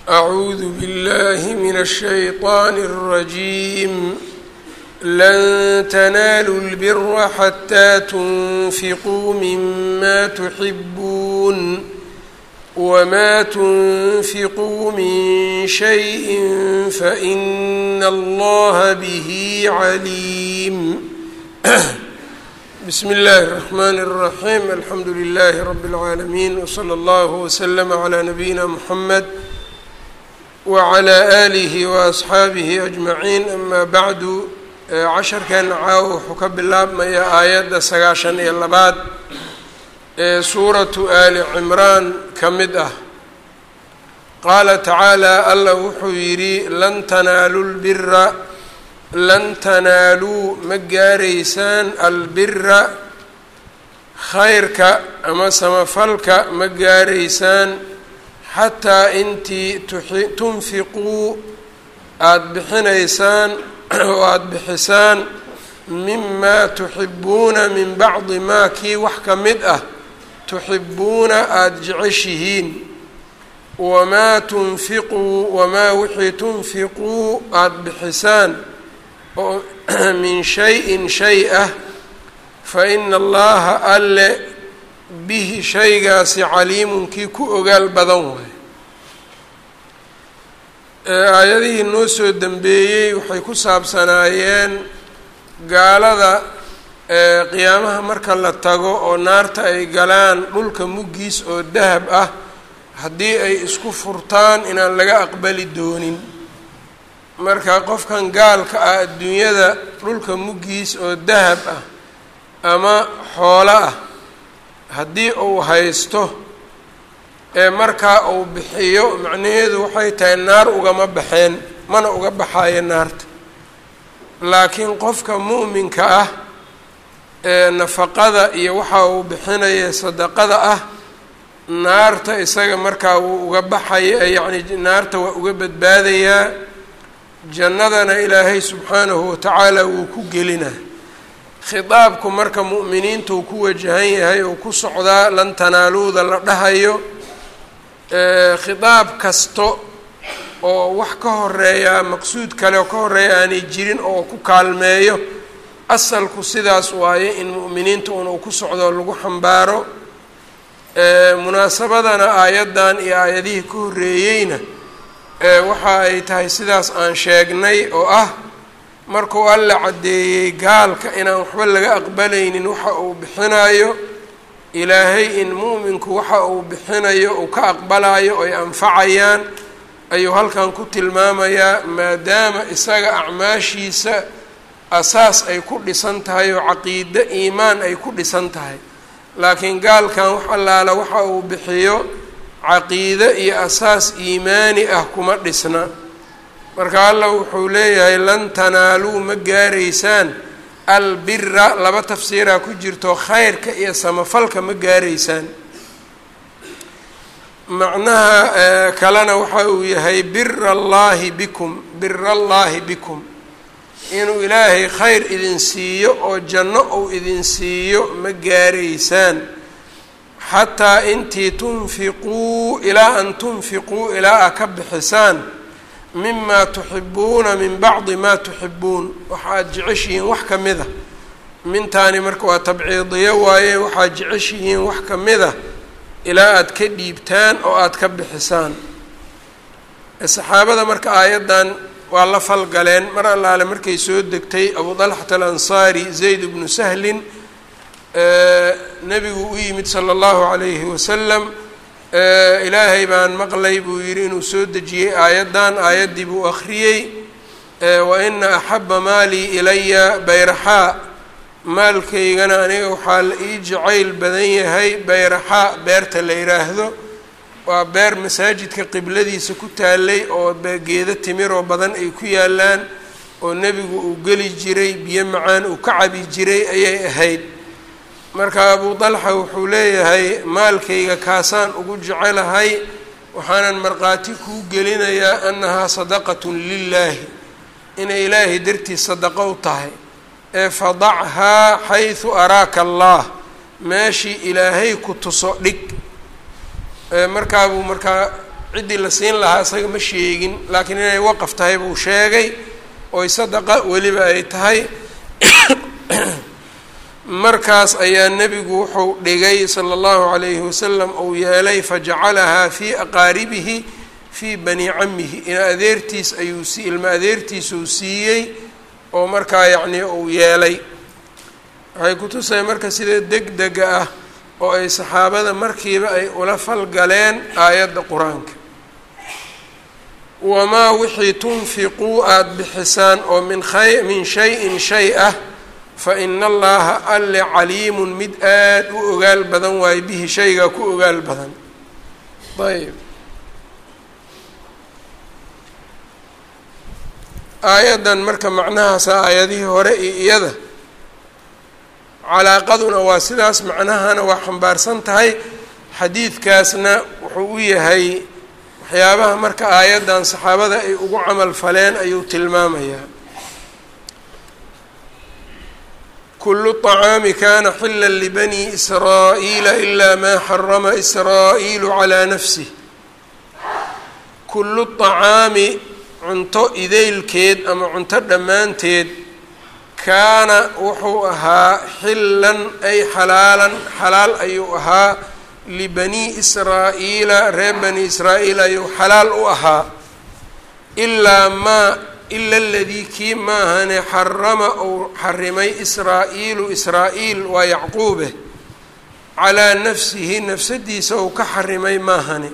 أعوذ بالله من الشيطان الرجيم لن تنالوا البر حتى تنفقوا مما تحبون وما تنفقوا من شيء فإن الله به عليم بسم الله الرحمن الرحيم الحمد لله رب العالمين وصلى الله وسلم على نبينا محمد وعلى آله وأصxaabihi أجمaعين أma bعdu casharkan caawo wuxuu ka bilaabmaya aayadda sagaashan iyo labaad ee suuratu ali cimraan ka mid ah qaala tacaalى allah wuxuu yidhi lan tanaaluu lbira lan tanaaluu ma gaaraysaan albira khayrka ama samafalka ma gaaraysaan xataa intii tunfiquu aada bixinaysaan oo aada bixisaan mimaa tuxibuuna min bacdi maa kii wax ka mid ah tuxibuuna aada jeceshihiin wamaa tunfiquu wamaa wixii tunfiquu aada bixisaan oo min shay-in shay ah fa ina allaha alle bihi shaygaasi caliimun kii ku ogaal badan waay aayadihii noo soo dembeeyey waxay ku saabsanaayeen gaalada qiyaamaha marka la tago oo naarta ay galaan dhulka muggiis oo dahab ah haddii ay isku furtaan inaan laga aqbali doonin marka qofkan gaalka ah adduunyada dhulka muggiis oo dahab ah ama xoolo ah haddii uu haysto ee markaa uu bixiyo macnaheedu waxay tahay naar ugama baxeen mana uga baxaayo naarta laakiin qofka mu'minka ah ee nafaqada iyo waxa uu bixinaya sadaqada ah naarta isaga markaa wuu uga baxaya yacni naarta waa uga badbaadayaa jannadana ilaahay subxaanahu watacaala wuu ku gelinaa khitaabku marka mu'miniinta uu ku wajahan yahay oo ku socdaa lan tanaaluuda la dhahayo khitaab kasto oo wax ka horeeya maqsuud kale oo ka horeeya aanay jirin oo ku kaalmeeyo asalku sidaas waaye in mu'miniinta un uu ku socdo lagu xambaaro munaasabadana aayaddan iyo aayadihii ka horreeyeyna waxa ay tahay sidaas aan sheegnay oo ah markuu alla caddeeyey gaalka inaan waxba laga aqbalaynin waxa uu bixinayo ilaahay in mu'minku waxa uu bixinayo uu ka aqbalayo oo ay anfacayaan ayuu halkan ku tilmaamayaa maadaama isaga acmaashiisa asaas ay ku dhisan tahay oo caqiide iimaan ay ku dhisan tahay laakiin gaalkan wax allaala waxa uu bixiyo caqiide iyo asaas iimaani ah kuma dhisna marka allah wuxuu leeyahay lan tanaaluu ma gaaraysaan albira laba tafsiiraa ku jirto khayrka iyo samafalka ma gaaraysaan macnaha kalena waxa uu yahay bira allaahi bikum bira allaahi bikum inuu ilaahay khayr idin siiyo oo janno uu idin siiyo ma gaaraysaan xataa intii tunfiquu ilaa an tunfiquu ilaa a ka bixisaan mima tuxibuuna min bacdi maa tuxibuun waxaad jeceshihiin wax ka mid a mintaani marka waa tabciidiyo waaye waxaad jeceshihiin wax ka mid a ilaa aada ka dhiibtaan oo aada ka bixisaan saxaabada marka aayaddan waa la falgaleen mar allaale markay soo degtay abu dalxat alansaari zayd bnu sahlin nebigu u yimid sala allahu calayhi wasalam ilaahay baan maqlay buu yidhi inuu soo dejiyey aayaddan aayaddii buu akhriyey wa ina axaba maalii ilaya bayraxaa maalkaygana aniga waxaa la ii jacayl badan yahay bayraxaa beerta la yidhaahdo waa beer masaajidka qibladiisa ku taalay oo geedo timiroo badan ay ku yaalaan oo nebigu uu geli jiray biyo macaan uu ka cabi jiray ayay ahayd marka abu dalxa wuxuu leeyahay maalkayga kaasaan ugu jecelahay waxaanan markhaati kuu gelinayaa annahaa sadaqatun lilaahi inay ilaahay dartiis sadaqo u tahay ee fadachaa xaysu araaka allah meeshii ilaahay ku tuso dhig markaabuu markaa ciddii la siin lahaa isaga ma sheegin laakiin inay waqaf tahay buu sheegay oy sadaqa weliba ay tahay markaas ayaa nebigu wuxuu dhigay sala allahu calayhi wasalam uu yeelay fajacalahaa fii aqaaribihi fii bani camihi ina adeertiis ayuu si ilma adeertiisuu siiyey oo markaa yacnii uu yeelay waxay kutusaya marka sida deg dega ah oo ay saxaabada markiiba ay ula falgaleen aayadda qur-aanka wamaa wixii tunfiquu aada bixisaan oo min khay min shay-in shay ah fa ina allaha alle caliimun mid aada u ogaal badan waayo bihi shaygaa ku ogaal badan ayb aayaddan marka macnahaasa aayadihii hore iyo iyada calaaqaduna waa sidaas macnahana waa xambaarsan tahay xadiidkaasna wuxuu u yahay waxyaabaha marka aayaddan saxaabada ay ugu camal faleen ayuu tilmaamayaa kulu طacaami kana xila libani israa'iila ilaa maa xarama israa'iilu calaa nafsih kullu طacaami cunto idaylkeed ama cunto dhammaanteed kaana wuxuu ahaa xillan ay xalaalan xalaal ayuu ahaa libani israa'iila reer bani israa'iil ayuu xalaal u ahaa ilaa maa ila aladii kii maahane xarama uu xarimay israa'iilu israa'iil waa yacquube calaa nafsihi nafsadiisa uu ka xarimay maahane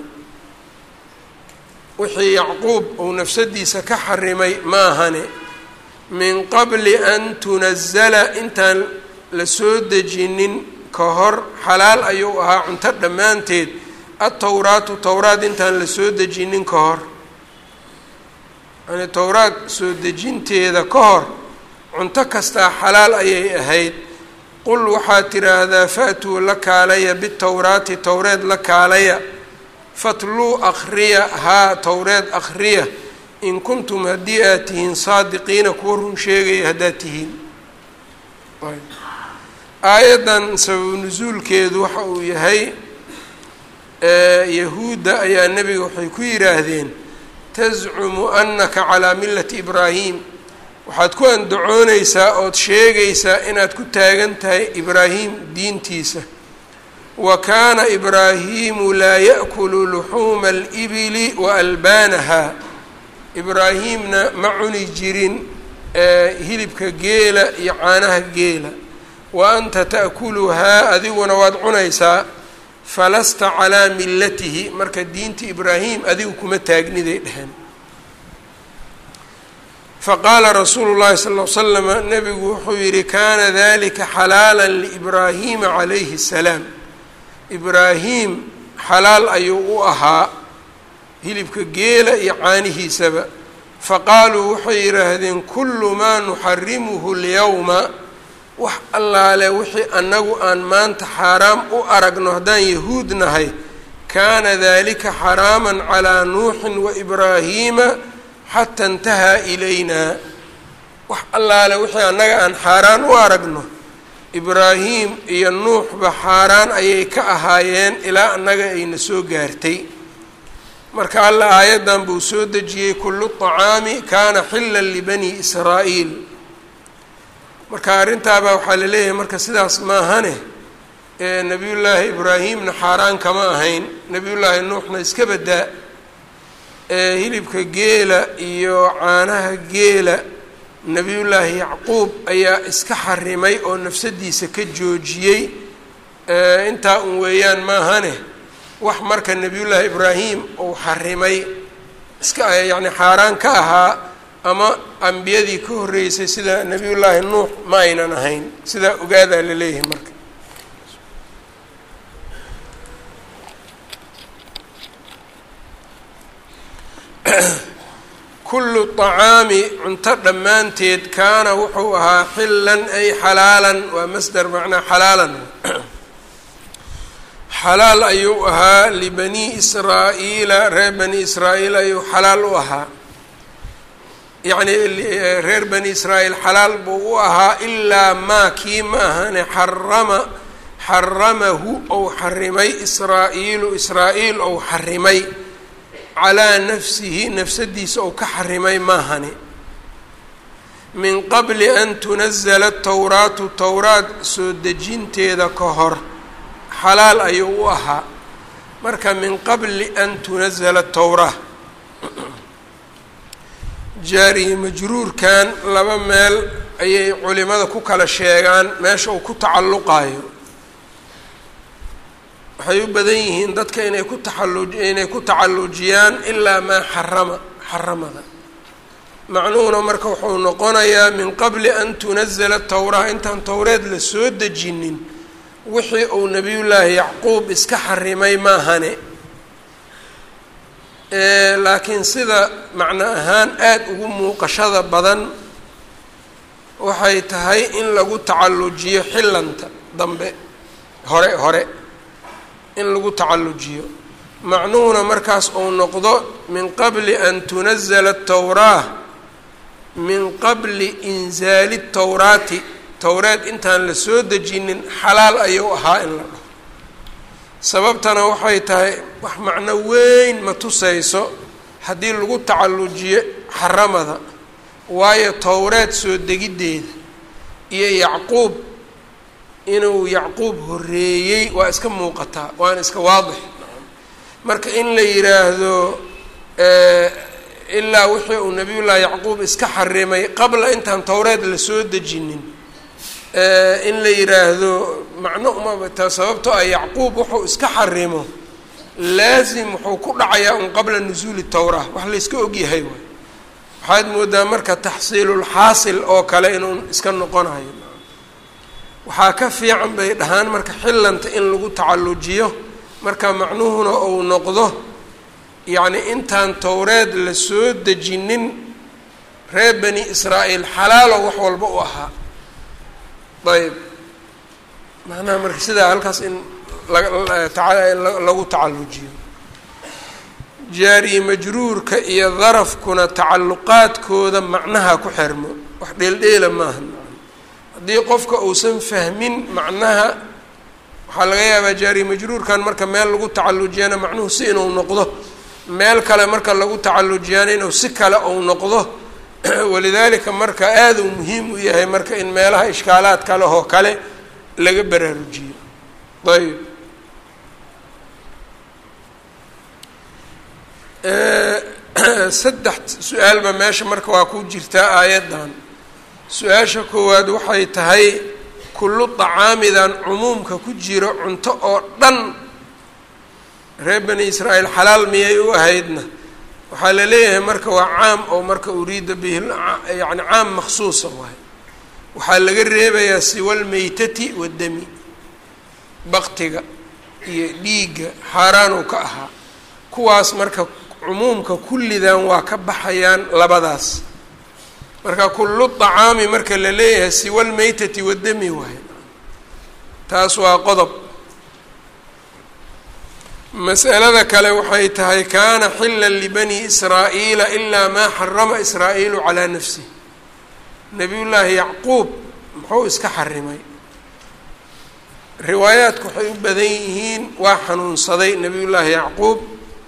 wixii yacquub uu nafsadiisa ka xarimay maahane min qabli an tunazala intaan la soo dejinin ka hor xalaal ayuu ahaa cunto dhammaanteed atowraatu towraad intaan la soo dejinin ka hor yani towraad soo dejinteeda ka hor cunto kastaa xalaal ayay ahayd qul waxaad tidhaahdaa fa'tuu la kaalaya bitowraati towreed la kaalaya fatluu akhriya haa towreed akhriya in kuntum haddii aad tihiin saadiqiina kuwa run sheegaya haddaad tihiin aayaddan sababu nusuulkeedu waxa uu yahay yahuudda ayaa nebiga waxay ku yidhaahdeen tascumu annaka calaa millati ibraahim waxaad ku andacoonaysaa ood sheegaysaa inaad ku taagan tahay ibraahim diintiisa wa kaana ibraahiimu laa ya'kulu luxuuma alibili wa albaanaha ibraahimna ma cuni jirin hilibka geela iyo caanaha geela wa anta ta'kuluhaa adiguna waad cunaysaa falasta calaa millatihi marka diinta ibraahim adigu kuma taagniday dheheen faqaala rasuulu llahi sala ll slama nebigu wuxuu yidhi kaana dalika xalaala liibraahiima calayhi الsalaam ibraahim xalaal ayuu u ahaa hilibka geela iyo caanihiisaba faqaaluu waxay yidhaahdeen kullu maa nuxarimuhu lyawma wax allaale wixii annagu aan maanta xaaraam u aragno haddaan yahuud nahay kaana dalika xaraaman calaa nuuxin wa ibraahiima xata intahaa ilaynaa wax allaale wixii annaga aan xaaraan u aragno ibraahim iyo nuuxba xaaraan ayay ka ahaayeen ilaa annaga ayna soo gaartay marka alla aayaddan buu soo dejiyey kullu طacaami kaana xillan libani israa'iil marka arrintaabaa waxaa la leeyahay marka sidaas maahane ee nebiyullaahi ibraahimna xaaraan kama ahayn nebiyullaahi nuuxna iska badaa ee hilibka geela iyo caanaha geela nebiyullaahi yacquub ayaa iska xarimay oo nafsadiisa ka joojiyey intaa un weeyaan maahane wax marka nebiyullaahi ibraahim uu xarimay iska yacni xaaraan ka ahaa ama ambiyadii ka horreysay sida nebiyullaahi nuux ma aynan ahayn sidaa ogaadaa la leeyahay marka kullu طacaami cunto dhammaanteed kaana wuxuu ahaa xillan ay xalaalan waa masdar macnaa xalaalan xalaal ayuu ahaa libani israa'iila reer bani israa'iil ayuu xalaal u ahaa yacni reer bani israa'iil xalaal buu u ahaa ilaa maa kii ma ahane xarama xaramahu ou xarimay israa'iilu israa'iil ou xarimay calaa nafsihi nafsadiisa ou ka xarimay maahani min qabli an tunazala towraatu towraad soo dejinteeda ka hor xalaal ayuu u ahaa marka min qabli an tunazala towraa jaarihi majruurkan laba meel ayay culimada ku kala sheegaan meesha uu ku tacalluqayo waxay u badan yihiin dadka inay ku taallu inay ku tacallujiyaan ilaa maa xarama xaramada macnuhuna marka wuxuu noqonayaa min qabli an tunazala towraa intaan towreed la soo dejinin wixii uu nebiyullaahi yacquub iska xarimay maahane laakiin sida macno ahaan aada ugu muuqashada badan waxay tahay in lagu tacallujiyo xillanta dambe hore hore in lagu tacallujiyo macnuhuna markaas uu noqdo min qabli an tunazala towraa min qabli inzaali towraati towreed intaan la soo dejinin xalaal ayuu ahaa in la dhaho sababtana waxay tahay wax macno weyn ma tusayso haddii lagu tacallujiyo xaramada waayo towreed soo degiddeeda iyo yacquub inuu yacquub horreeyey waa iska muuqataa waana iska waadix marka in la yidhaahdo ilaa wixii uu nabiyullaahi yacquub iska xarimay qabla intaan towreed la soo dejinin in la yidhaahdo macno umabata sababtoo ah yacquub wuxuu iska xarimo laasim wuxuu ku dhacayaa un qabla nusuuli towraa wax layska ogyahay waay waxaad moodaa marka taxsiilulxaasil oo kale inuu iska noqonayo waxaa ka fiican bay dhahaan marka xillanta in lagu tacallujiyo marka macnuhuna uu noqdo yacni intaan towreed la soo dejinin reer bani israa'iil xalaalo wax walba u ahaa ayb macnaha marka sidaa halkaas in lagu tacallujiyo jaari majruurka iyo darafkuna tacalluqaadkooda macnaha ku xirmo wax dheeldheela maaha haddii qofka uusan fahmin macnaha waxaa laga yaabaa jaari majruurkan marka meel lagu tacallujiyana macnuhu si inuu noqdo meel kale marka lagu tacallujiyana inuu si kale uu noqdo walidaalika marka aada uu muhiim u yahay marka in meelaha ishkaalaad kale oo kale laga baraarujiyo ayb saddex su-aalba meesha marka waa ku jirtaa aayaddan su-aasha koowaad waxay tahay kullu dacaamidan cumuumka ku jiro cunto oo dhan reer bani israa'iil xalaal miyay u ahaydna waxaa la leeyahay marka waa caam oo marka uriida bihi yani caam maksuusa waay waxaa laga reebayaa siwalmeytati waddami baktiga iyo dhiigga xaaraanuu ka ahaa kuwaas marka cumuumka kullidan waa ka baxayaan labadaas marka kullu dacaami marka la leeyahay siwalmeytati waddami waay taas waa qodob masalada kale waxay tahay kaana xila libani israa'iila ilaa maa xarama israa'iilu calaa nafsih nabiyullaahi yacquub muxuu iska xarimay riwaayaadku waxay u badan yihiin waa xanuunsaday nabiyullaahi yacquub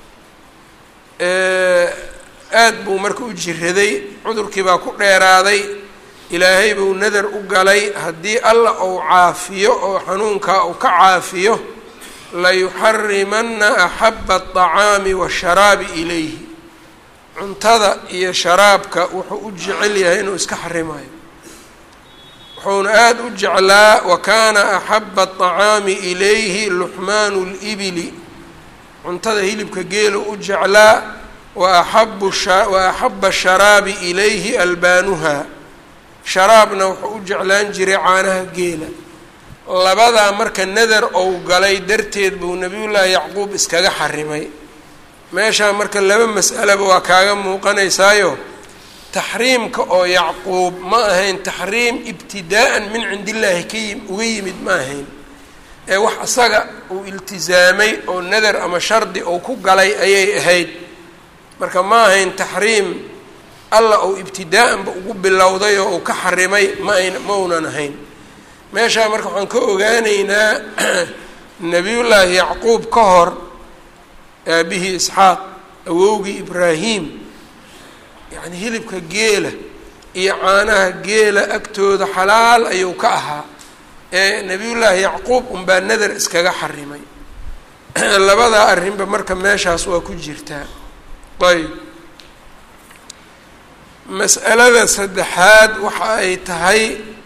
aad buu marka u jiraday cudurkii baa ku dheeraaday ilaahay buu nadar u galay haddii alla uu caafiyo oo xanuunkaa uu ka caafiyo layuxarimana axaba aلطacaami waasharaabi ilayhi cuntada iyo sharaabka wuxuu u jecel yahay inuu iska xarimayo wuxuuna aada u jeclaa wa kaana axaba aلطacaami ilayhi luxmaanu اlibili cuntada hilibka geelu u jeclaa waaxabu wa axaba sharaabi ilayhi albaanuha sharaabna wuxuu u jeclaan jiray caanaha geela labadaa marka nadar ou galay darteed buu nabiyullaahi yacquub iskaga xarimay meeshaa marka laba mas'alaba waa kaaga muuqanaysaayo taxriimka oo yacquub ma ahayn taxriim ibtidaa'an min cindillaahi ka yi uga yimid ma ahayn ee wax isaga uu iltisaamay oo nadar ama shardi ou ku galay ayay ahayd marka ma ahayn taxriim alla uu ibtidaa'anba ugu bilowday oo uu ka xarimay ma ayn ma uunan ahayn meeshaa marka waxaan ka ogaanaynaa nebiyullaahi yacquub ka hor aabihii isxaaq awowgii ibraahim yacni hilibka geela iyo caanaha geela agtooda xalaal ayuu ka ahaa ee nebiyullaahi yacquub unbaa nadar iskaga xarimay labadaa arrinba marka meeshaas waa ku jirtaa ayb mas'alada saddexaad waxa ay tahay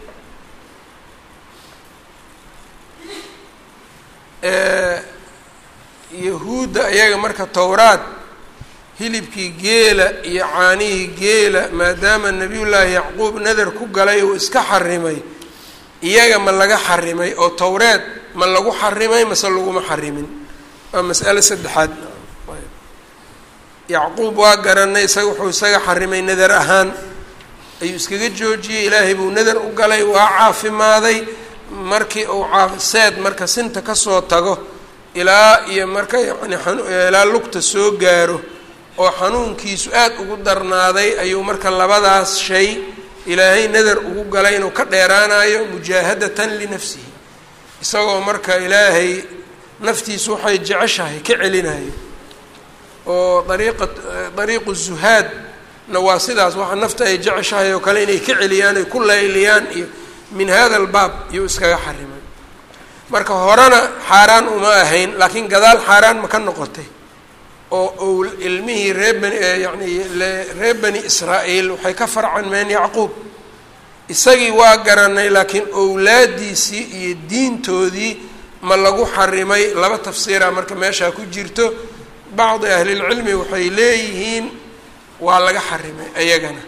yahuudda iyaga marka towraad hilibkii geela iyo caanihii geela maadaama nebiyullaahi yacquub nadar ku galay uu iska xarimay iyaga ma laga xarimay oo towreed ma lagu xarimay mase laguma xarimin waa mas'alo saddexaad yacquub waa garanay isaga wuxuu isaga xarimay nadar ahaan ayuu iskaga joojiyey ilaahay buu nadar u galay waa caafimaaday markii uu seed marka sinta kasoo tago ilaa iyo marka yani ilaa lugta soo gaaro oo xanuunkiisu aad ugu darnaaday ayuu marka labadaas shay ilaahay nadar ugu galay inuu ka dheeraanayo mujaahadatan linafsihi isagoo marka ilaahay naftiisu waxay jeceshahay ka celinayo oo dariiqa dariiqu zuhaadna waa sidaas waxa nafta ay jeceshahay oo kale inay ka celiyaan ay ku layliyaan iyo min hada albaab iyuu iskaga xarimay marka horena xaaraan uma ahayn laakiin gadaal xaaraan ma ka noqotay oo ow ilmihii ree bani yani reer bani israa'iil waxay ka farcanmeen yacquub isagii waa garanay laakiin owlaadiisii iyo diintoodii ma lagu xarimay laba tafsiira marka meeshaa ku jirto bacdi ahlilcilmi waxay leeyihiin waa laga xarimay ayagana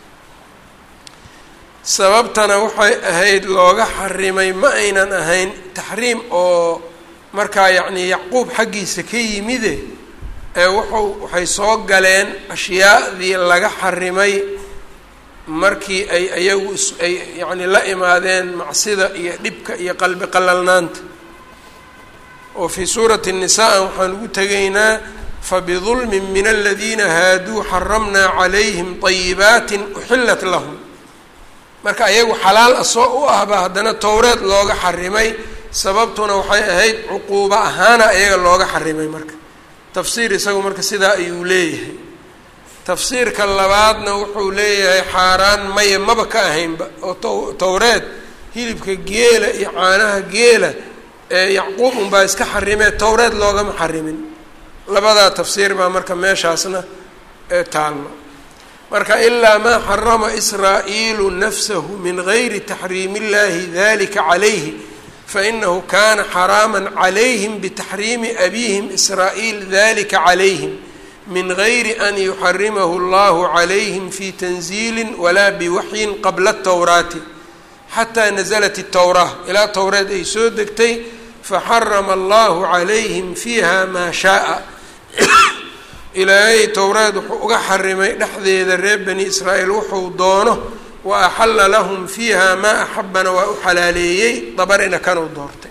sababtana waxay ahayd looga xarimay ma aynan ahayn taxriim oo markaa yacnii yacquub xaggiisa ka yimide ee wuxuu waxay soo galeen ashyaadii laga xarimay markii ay ayagu is ay yacni la imaadeen macsida iyo dhibka iyo qalbi qalalnaanta oo fii suurati الnisaa waxaan ugu tegaynaa fabidulmin min aladiina haaduu xaramnaa calayhim طayibaati uxilat lahum marka ayagu xalaal asoo u ahba haddana towreed looga xarimay sababtuna waxay ahayd cuquubo ahaana ayaga looga xarimay marka tafsiir isagu marka sidaa ayuu leeyahay tafsiirka labaadna wuxuu leeyahay xaaraan maya maba ka ahaynba oo to towreed hilibka geela iyo caanaha geela ee yacquub unbaa iska xarimee towreed loogama xarimin labadaa tafsiir baa marka meeshaasna taallo marka ilaa maa xarama israa'iilu nafsahu min gayri taxriimi illahi dalika calayhi fainahu kana xaraama calayhim bitaxriimi abiihim israa'iil dalika calayhim min gayri an yuxarimahu allahu calayhim fi tanziili walaa biwaxyin qabla atowraati xataa naزlat الtowraa ilaa towreed ay soo degtay faxarama allahu calayhim fiiha maa shaaa ilaahay towreed wuxuu uga xarimay dhexdeeda reer bani israa'iil wuxuu doono wa axalla lahum fiiha maa axabana waa u xalaaleeyey dabarina kanuu doortay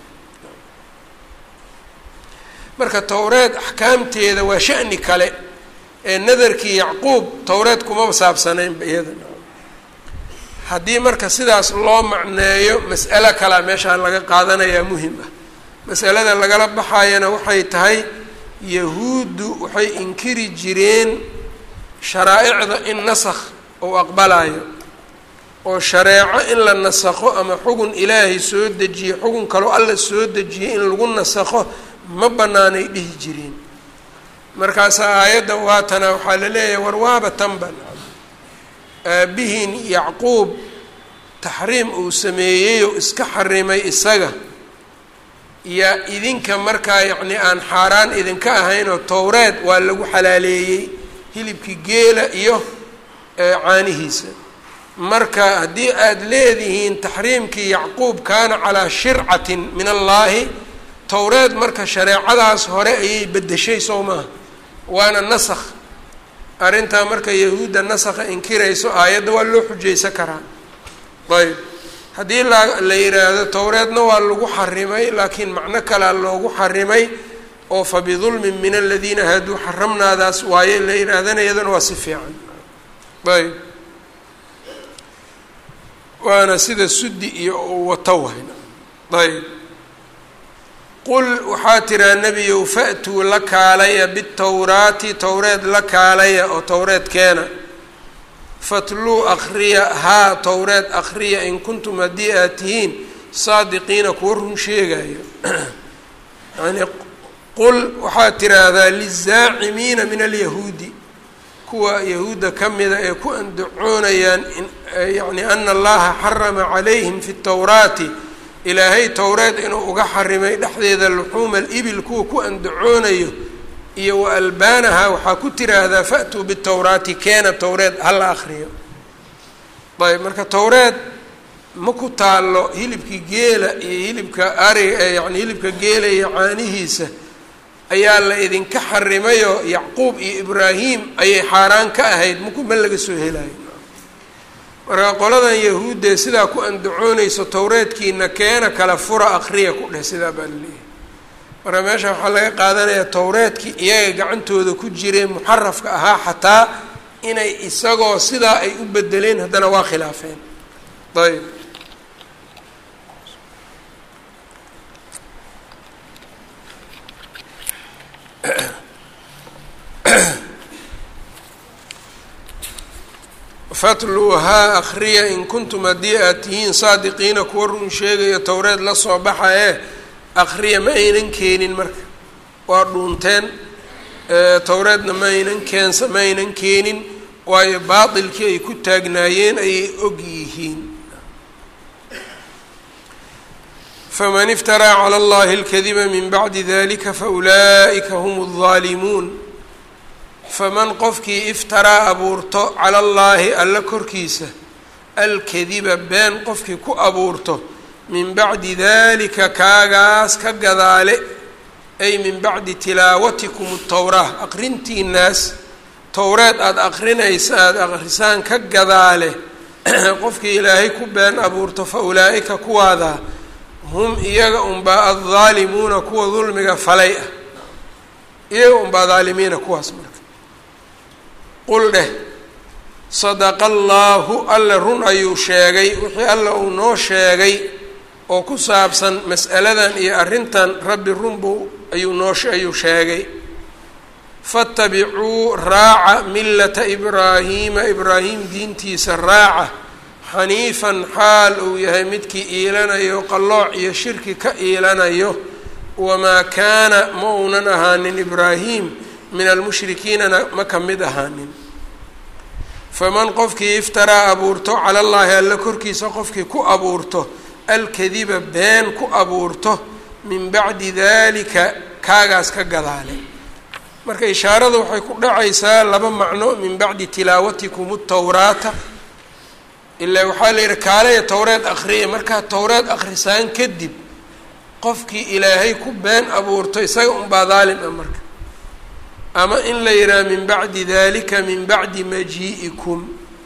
marka towreed axkaamteeda waa sha'ni kale ee nadarkii yacquub towreed kumaba saabsanaynba iyada haddii marka sidaas loo macneeyo mas'alo kalea meeshaa laga qaadanayaa muhim ah masalada lagala baxayana waxay tahay yahuuddu waxay inkiri jireen sharaa-icda in nasakh uu aqbalayo oo shareeco in la nasakho ama xugun ilaahay soo dejiye xugun kaloo alla soo dejiyey in lagu nasakho ma banaanay dhihi jireen markaasaa aayadda waatana waxaa la leeyahay war waaba tanban aabihiin yacquub taxriim uu sameeyey oo iska xarimay isaga yaa idinka markaa yacni aan xaaraan idinka ahayn oo towreed waa lagu xalaaleeyey hilibkii geela iyo caanihiisa marka haddii aada leedihiin taxriimkii yacquub kaana calaa shircatin min allaahi towreed marka shareecadaas hore ayay beddeshay soo maaha waana nasakh arrintaa marka yahuudda nasakha inkirayso aayadda waa loo xujaysan karaa ayb haddii la la yidhaahdo towreedna waa lagu xarimay laakiin macno kalea loogu xarimay oo fa bidulmin min aladiina haaduu xaramnaadaas waaye la yidhaahdana iyadana waa si fiican ayb waana sida sudi iyo uu wato wahayna ayb qul waxaa tiraa nebiyow fa'tuu la kaalaya bitowraati towreed la kaalaya oo towreed keena fatluu akhriya haa towreed akhriya in kuntum haddii aad tihiin saadiqiina kuwa run sheegayo yani qul waxaad tiraahdaa lizaacimiina min alyahuudi kuwa yahuudda ka mida ee ku andacoonayaan yani ana allaha xarama calayhim fi towraati ilaahay towreed inuu uga xarimay dhexdeeda luxuuma alibil kuwa ku andacoonayo iyo wa albaanaha waxaa ku tiraahdaa fa'tuu bitowraati keena towreed hala akriyo ayb marka towreed ma ku taallo hilibkii geela iyo hilibka ariga yani hilibka geela iyo caanihiisa ayaa la idinka xarimayoo yacquub iyo ibraahim ayay xaaraan ka ahayd maku ma laga soo helayo marka qoladan yahuuddee sidaa ku andacoonayso towreedkiina keena kala fura akriya ku dheh sidaa baa laleeyahay marka meesha waxaa laga qaadanayaa towreedkii iyaga gacantooda ku jiree muxarafka ahaa xataa inay isagoo sidaa ay u bedeleen haddana waa khilaafeen ayb fatluuhaa akhriya in kuntum haddii aad tihiin saadiqiina kuwa run sheegaya towreed la soo baxa ee akhriya ma aynan keenin marka waa dhuunteen towreedna ma aynan keensa ma aynan keenin waayo baatilkii ay ku taagnaayeen ayay og yihiin faman iftaraa cala allahi alkadiba min bacdi dalika faulaa'ika hum aldaalimuun faman qofkii iftaraa abuurto cala allaahi alla korkiisa alkadiba been qofkii ku abuurto min bacdi dalika kaagaas ka gadaale ay min bacdi tilaawatikum towraa aqrintiinaas towreed aada aqrinaysa aada aqrisaan ka gadaale qofkii ilaahay ku been abuurto fa ulaa'ika kuwaadaa hum iyaga unbaa addaalimuuna kuwa dulmiga falay ah iyaga unbaa daalimiina kuwaas marka qul dheh sadaqa allaahu alle run ayuu sheegay wixii alla uu noo sheegay oo ku saabsan mas'aladan iyo arrintan rabbi run buu ayuu noo ayuu sheegay fatabicuu raaca millata ibraahiima ibraahim diintiisa raaca xaniifan xaal uu yahay midkii iilanayo qallooc iyo shirki ka iilanayo wamaa kaana ma uunan ahaanin ibraahim min almushrikiinana ma ka mid ahaanin faman qofkii iftaraa abuurto cala allaahi alla korkiisa qofkii ku abuurto alkadiba been ku abuurto min bacdi dalika kaagaas ka gadaale marka ishaarada waxay ku dhacaysaa laba macno min bacdi tilaawatikum towraata ilaa waxaa la yidhi kaalaya towreed akriya markaa towreed akrisaan kadib qofkii ilaahay ku been abuurto isaga unbaa daalim ah marka ama in la yidhaha min bacdi dalika min bacdi majii'ikum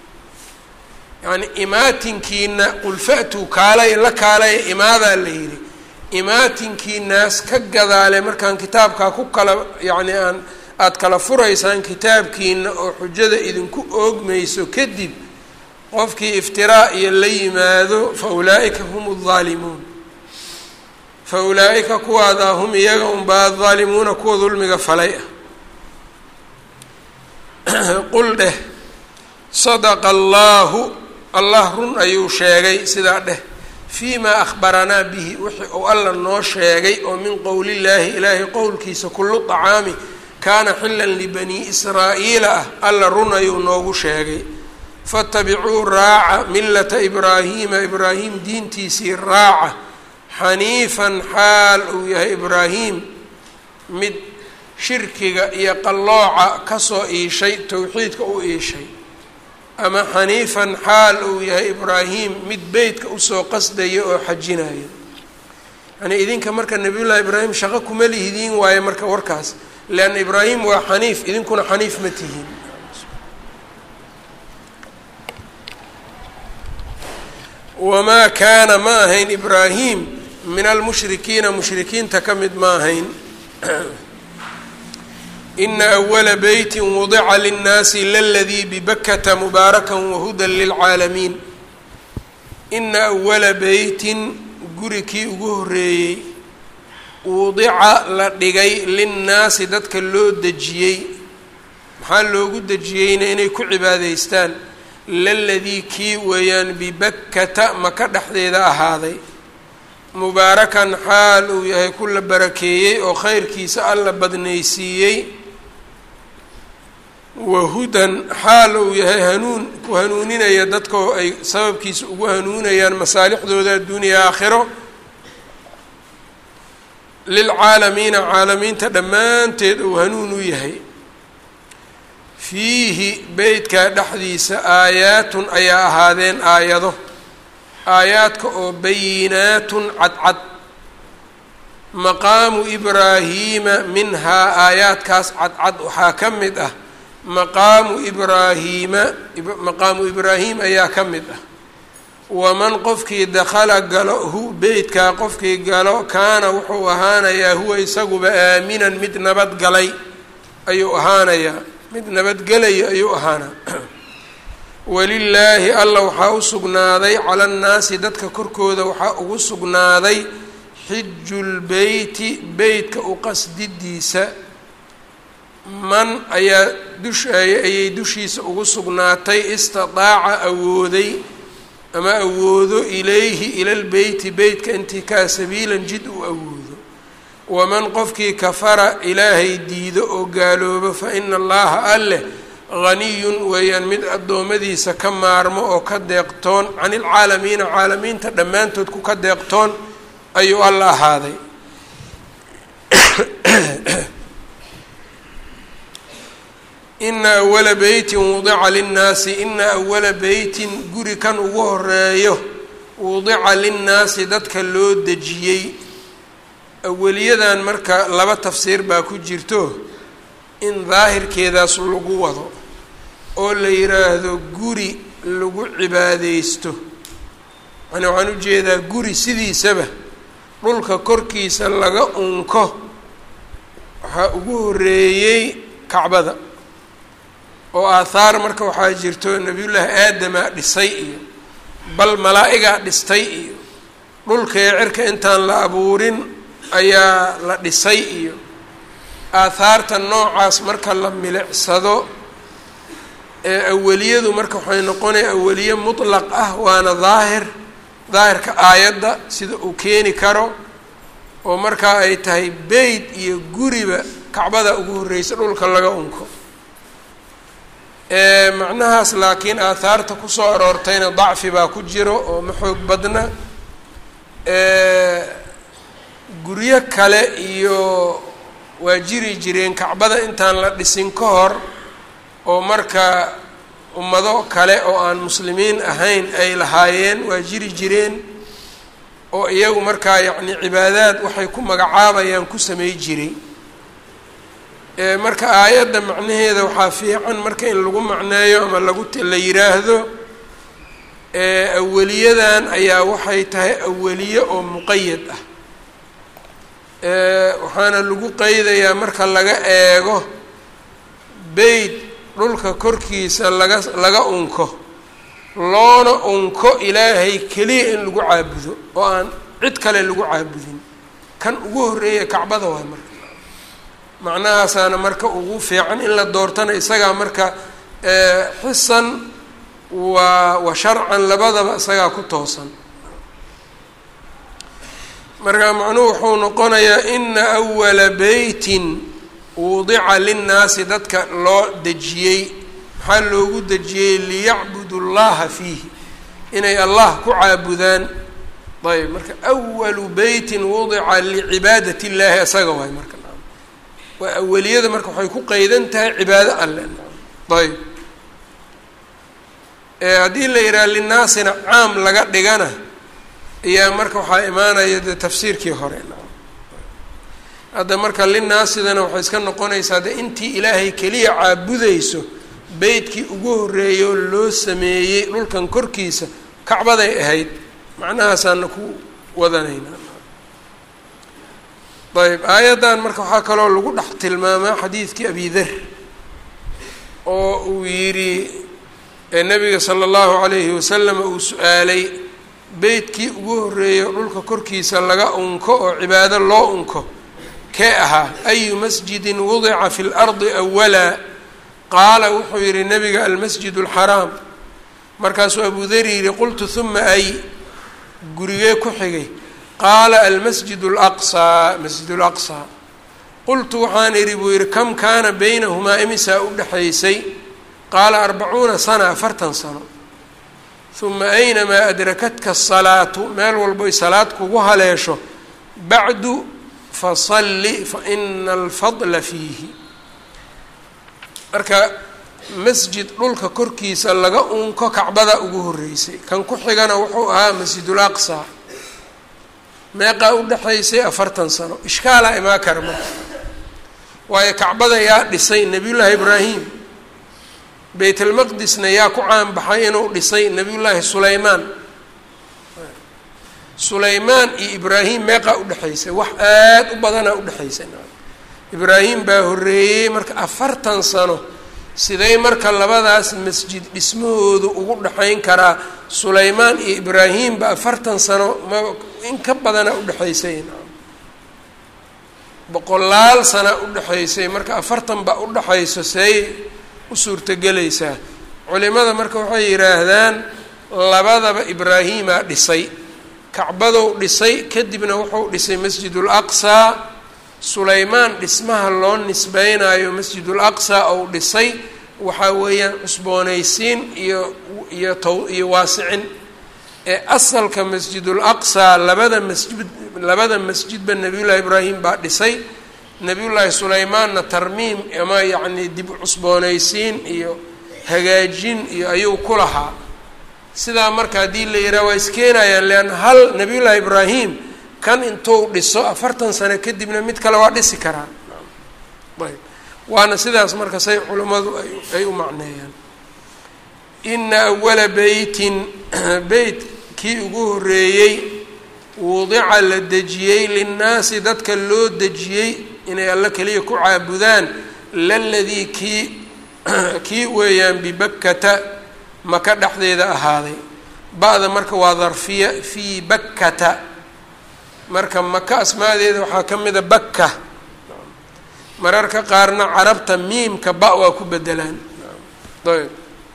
yacni imaatinkiina qul fa'tuu kaalaya la kaalaya imaadaa la yidhi imaatinkiinaas ka gadaale markaan kitaabkaa ku kala yacni aan aada kala furaysaan kitaabkiina oo xujada idinku oogmayso kadib qofkii iftiraa iyo la yimaado fa ulaa'ika hum addaalimuun fa ulaa'ika kuwaadaa hum iyaga unbaa addaalimuuna kuwa dulmiga falay ah qul dheh sadaqa allaahu allah run ayuu sheegay sidaa dheh fii maa akhbaranaa bihi wixii uu alla noo sheegay oo min qowlillaahi ilaahay qowlkiisa kullu طacaami kaana xilan libanii israa'iila ah alla run ayuu noogu sheegay fatabicuu raaca millata ibraahiima ibraahim diintiisii raaca xaniifan xaal uu yahay ibraahim mid shirkiga iyo qallooca kasoo iishay towxiidka u iishay ama xaniifan xaal uu yahay ibraahim mid beytka usoo qasdaya oo xajinaya yani idinka marka nabiyullaahi ibraahim shaqo kuma lihidiin waaye marka warkaas leanna ibraahim waa xaniif idinkuna xaniif ma tihiin wamaa kaana ma ahayn ibraahim min almushrikiina mushrikiinta ka mid ma ahayn ina awala beyti wudica linnaasi laladii bibakata mubaaraka wahudan lilcaalamiin ina awala beytin guri kii ugu horeeyey wudica la dhigay linnaasi dadka loo dejiyey maxaa loogu dejiyeyna inay ku cibaadaystaan laladii kii weeyaan bibakkata maka dhexdeeda ahaaday mubaarakan xaal uu yahay ku la barakeeyey oo khayrkiisa alla badnaysiiyey wahudan xaal uu yahay hanuun ku hanuuninaya dadkoo ay sababkiisa ugu hanuunayaan masaalixdooda adduuniya aakhiro lilcaalamiina caalamiinta dhammaanteed uu hanuun u yahay fiihi beytkaa dhexdiisa aayaatun ayaa ahaadeen aayado aayaadka oo bayinaatun cadcad maqaamu ibraahiima minhaa aayaadkaas cadcad waxaa ka mid ah maqaamu ibraahiima maqaamu ibraahim ayaa ka mid ah waman qofkii dakhala galo hu beytkaa qofkii galo kaana wuxuu ahaanayaa huwa isaguba aaminan mid nabadgalay ayuu ahaanayaa mid nabadgelaya ayuu ahaanaa walilaahi alla waxaa u sugnaaday cala annaasi dadka korkooda waxaa ugu sugnaaday xijulbeyti beytka u qasdidiisa man ayaa dush ayay dushiisa ugu sugnaatay istidaaca awooday ama awoodo ilayhi ila lbeyti beytka intikaa sabiilan jid uu awoodo waman qofkii kafara ilaahay diido oo gaaloobo fa ina allaha alleh haniyun weeyaan mid addoommadiisa ka maarmo oo ka deeqtoon can ilcaalamiina caalamiinta dhammaantood ku ka deeqtoon ayuu alla ahaaday ina awala beytin wudica linnaasi ina awala beytin guri kan ugu horeeyo wudica linnaasi dadka loo dejiyey aweliyadan marka laba tafsiir baa ku jirto in daahirkeedaas lagu wado oo la yiraahdo guri lagu cibaadeysto yani waxaan ujeedaa guri sidiisaba dhulka korkiisa laga unko waxaa ugu horeeyey kacbada oo aathaar marka waxaa jirto nebiyullaahi aadamaa dhisay iyo bal malaa-igaa dhistay iyo dhulkee cirka intaan la abuurin ayaa la dhisay iyo aathaarta noocaas marka la milicsado ee aweliyadu marka waxay noqonaya aweliye mutlaq ah waana daahir daahirka aayadda sida uu keeni karo oo markaa ay tahay beyt iyo guriba kacbada ugu horreysa dhulka laga unko macnahaas laakiin aathaarta kusoo aroortayna dacfi baa ku jiro oo ma xoog badna guryo kale iyo waa jiri jireen kacbada intaan la dhisin ka hor oo marka ummado kale oo aan muslimiin ahayn ay lahaayeen waa jiri jireen oo iyagu markaa yacni cibaadaad waxay ku magacaabayaan ku samey jiray marka aayadda macnaheeda waxaa fiican marka in lagu macneeyo ama lagu la yiraahdo aweliyadan ayaa waxay tahay aweliye oo muqayad ah waxaana lagu qeydayaa marka laga eego beyt dhulka korkiisa laga laga unko loona unko ilaahay keliya in lagu caabudo oo aan cid kale lagu caabudin kan ugu horreeya kacbada waay marka macnahaasaana marka ugu fiican in la doortana isagaa marka xisan waa wa sharcan labadaba isagaa ku toosan marka macnuhu wuxuu noqonayaa ina awala beytin wudica linnaasi dadka loo dejiyey maxaa loogu dejiyey liyacbudu llaha fiihi inay allah ku caabudaan ayb marka awalu beytin wudica licibaadati illaahi isaga waay marka waa aweliyada marka waxay ku qeydan tahay cibaado alle ayb haddii la yidhaha linnaasina caam laga dhigana ayaa marka waxaa imaanaya dee tafsiirkii hore hadda marka linaasidana waxay iska noqonaysaa de intii ilaahay keliya caabudayso beytkii ugu horreeyay oo loo sameeyey dhulkan korkiisa kacbaday ahayd macnahaasaana ku wadanaynaa ayb aayaddan marka waxaa kaloo lagu dhex tilmaamaa xadiidkii abi der oo uu yidhi nabiga sala allahu calayhi wasalam uu su-aalay beytkii ugu horreeyo dhulka korkiisa laga unko oo cibaado loo unko kee ahaa ayu masjidin wudica fi lardi awala qaala wuxuu yihi nabiga almasjid alxaraam markaasuu abu dari yihi qultu huma ay gurigee ku xigay qaala almasjid alaqsaa masjid laqsaa qultu waxaan idhi buu yihi kam kaana baynahumaa imisaa u dhexaysay qaala arbacuuna sana afartan sano uma aynamaa adrakatka asalaatu meel walboy salaad kugu haleesho bacdu fasalli faina alfadla fiihi marka masjid dhulka korkiisa laga unko kacbada ugu horreysay kan ku xigana wuxuu ahaa masjidul aqsa meeqaa u dhexaysay afartan sano ishkaalaa imaa kara marka waayo kacbada yaa dhisay nebiyullaahi ibraahim baytalmaqdisna yaa ku caan baxay inuu dhisay nebiyullaahi sulaymaan sulaymaan iyo ibraahim meeqaa udhexaysay wax aada u badanaa udhexaysay ibraahim baa horreeyey marka afartan sano siday marka labadaas masjid dhismahoodu ugu dhexayn karaa sulaymaan iyo ibraahimba afartan sano ma in ka badana udhexaysay boqolaal sana udhexaysay marka afartan ba udhexayso seey u suurtogelaysaa culimada marka waxay yidhaahdaan labadaba ibraahimaa dhisay kacbadow dhisay kadibna wuxuu dhisay masjidul aqsaa sulaymaan dhismaha loo nisbeynayo masjidul aqsaa ou dhisay waxaa weeyaan cusboonaysiin iyo iyo taw iyo waasicin ee asalka masjidul aqsaa labada masjid labada masjidba nebiyullaahi ibraahim baa dhisay nebiyullaahi sulaymaanna tarmiim ama yacnii dib cusboonaysiin iyo hagaajin iyo ayuu ku lahaa sidaa marka haddii la yidhaha waa iskeenayaan leanna hal nebiyullaahi ibraahim kan intuu dhiso afartan sano kadibna mid kale waa dhisi karaa ayb waana sidaas marka say culimmadu ay u macneeyaan ina awala beytin beyt kii ugu horreeyey wudica la dejiyey linnaasi dadka loo dejiyey inay alle keliya ku caabudaan laladii kii kii weeyaan bibakkata maka dhexdeeda ahaaday ba-da marka waa darfiya fii bakkata marka maka asmaadeeda waxaa ka mida bakka mararka qaarna carabta miimka ba waa ku bedelaan ayb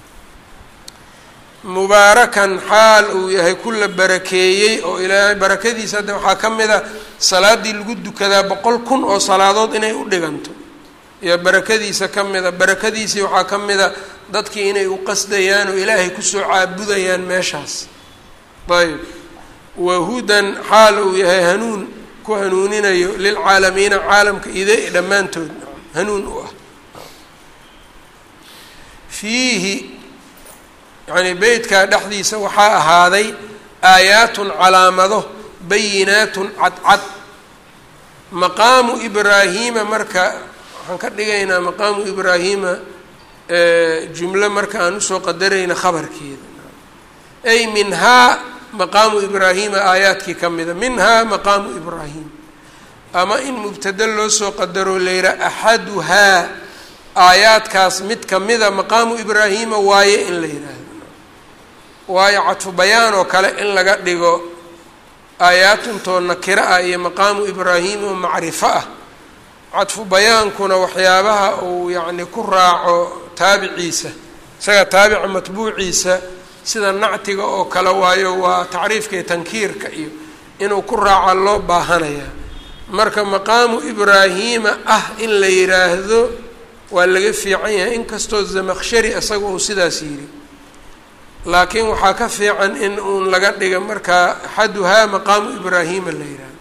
mubaarakan xaal uu yahay kula barakeeyey oo ilaahay barakadiisa hadda waxaa ka mid a salaaddii lagu dukadaa boqol kun oo salaadood inay u dhiganto iyo barakadiisa ka mida barakadiisii waxaa ka mida dadkii inay u qasdayaan oo ilaahay kusoo caabudayaan meeshaas ayb wahudan xaal uu yahay hanuun ku hanuuninayo lilcaalamiina caalamka ide dhammaantood hanuun u ah fiihi yacnii beytkaa dhexdiisa waxaa ahaaday aayaatun calaamado bayinaatun cadcad maqaamu ibraahiima marka waxaan ka dhigaynaa maqaamu ibraahiima jumlo marka aan usoo qadarayna khabarkeeda ay minhaa maqaamu ibraahiima aayaadkii ka mida minhaa maqaamu ibraahim ama in mubtada loo soo qadaro layra axaduhaa aayaadkaas mid kamida maqaamu ibraahiima waaye in la yidhaahdo waayo cadfu bayaan oo kale in laga dhigo aayaatuntoo nakiro ah iyo maqaamu ibraahim oo macrifo ah cadfu bayaankuna waxyaabaha uu yacni ku raaco taabiciisa isaga taabica matbuuciisa sida nactiga oo kale waayo waa tacriifka iyo tankiirka iyo inuu ku raaca loo baahanayaa marka maqaamu ibraahiima ah in la yidhaahdo waa laga fiican yahay inkastoo zamakshari isaga uu sidaas yidhi laakiin waxaa ka fiican in uun laga dhiga markaa axaduhaa maqaamu ibraahiima la yidhaahdo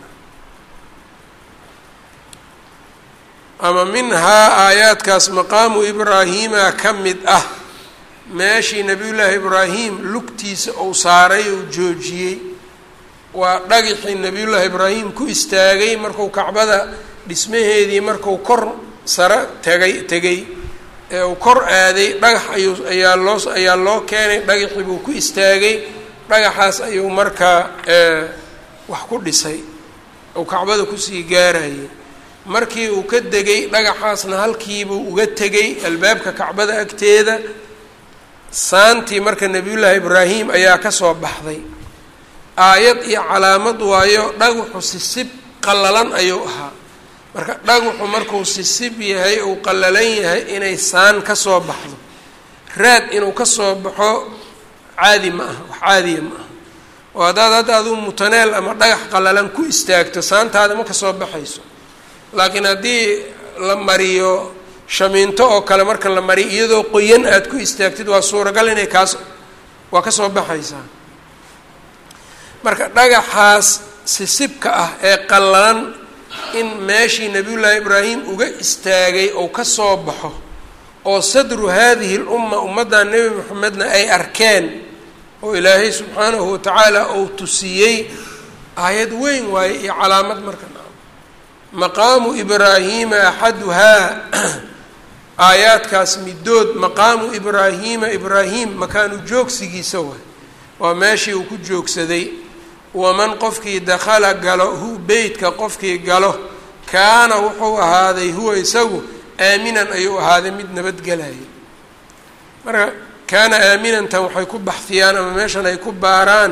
ama minhaa aayaadkaas maqaamu ibraahiima ka mid ah meeshii nebiyullaahi ibraahim lugtiisa uu saaray uu joojiyey waa dhagixii nebiyullaahi ibraahim ku istaagay marku kacbada dhismaheedii marku kor sare tegay tegay ee uu kor aaday dhagax ayuu ayaa loo ayaa loo keenay dhagaxii buu ku istaagay dhagaxaas ayuu markaa wax ku dhisay uu kacbada kusii gaarayay markii uu ka degay dhagaxaasna halkiibuu uga tegay albaabka kacbada agteeda saantii marka nebiyullaahi ibraahim ayaa kasoo baxday aayad iyo calaamad waayo dhagaxu sisib qallalan ayuu ahaa marka dhagaxu markuu sisib yahay uu qallalan yahay inay saan ka soo baxdo raad inuu ka soo baxo caadi ma aha wax caadiya ma aha oo haddaad hadda aduu mutaneel ama dhagax qallalan ku istaagto saantaada ma ka soo baxayso laakiin haddii la mariyo shamiinto oo kale marka la mariyo iyadoo qoyan aada ku istaagtid waa suuragal inay kaas waa ka soo baxaysaa marka dhagaxaas sisibka ah ee qallalan in meeshii nabiyullaahi ibraahim uga istaagay ou ka soo baxo oo sadru haadihi lumma ummadda nebi moxamedna ay arkeen oo ilaahay subxaanahu watacaala ou tusiyey aayad weyn waaye iyo calaamad marka maqaamu ibraahiima axaduhaa aayaadkaas midood maqaamu ibraahiima ibraahim makaanu joogsigiisa waay waa meeshii uu ku joogsaday waman qofkii dakhala galo hu beytka qofkii galo kaana wuxuu ahaaday huwa isagu aaminan ayuu ahaaday mid nabadgelaya marka kaana aaminantan waxay ku baxfiyaan ama meeshan ay ku baaraan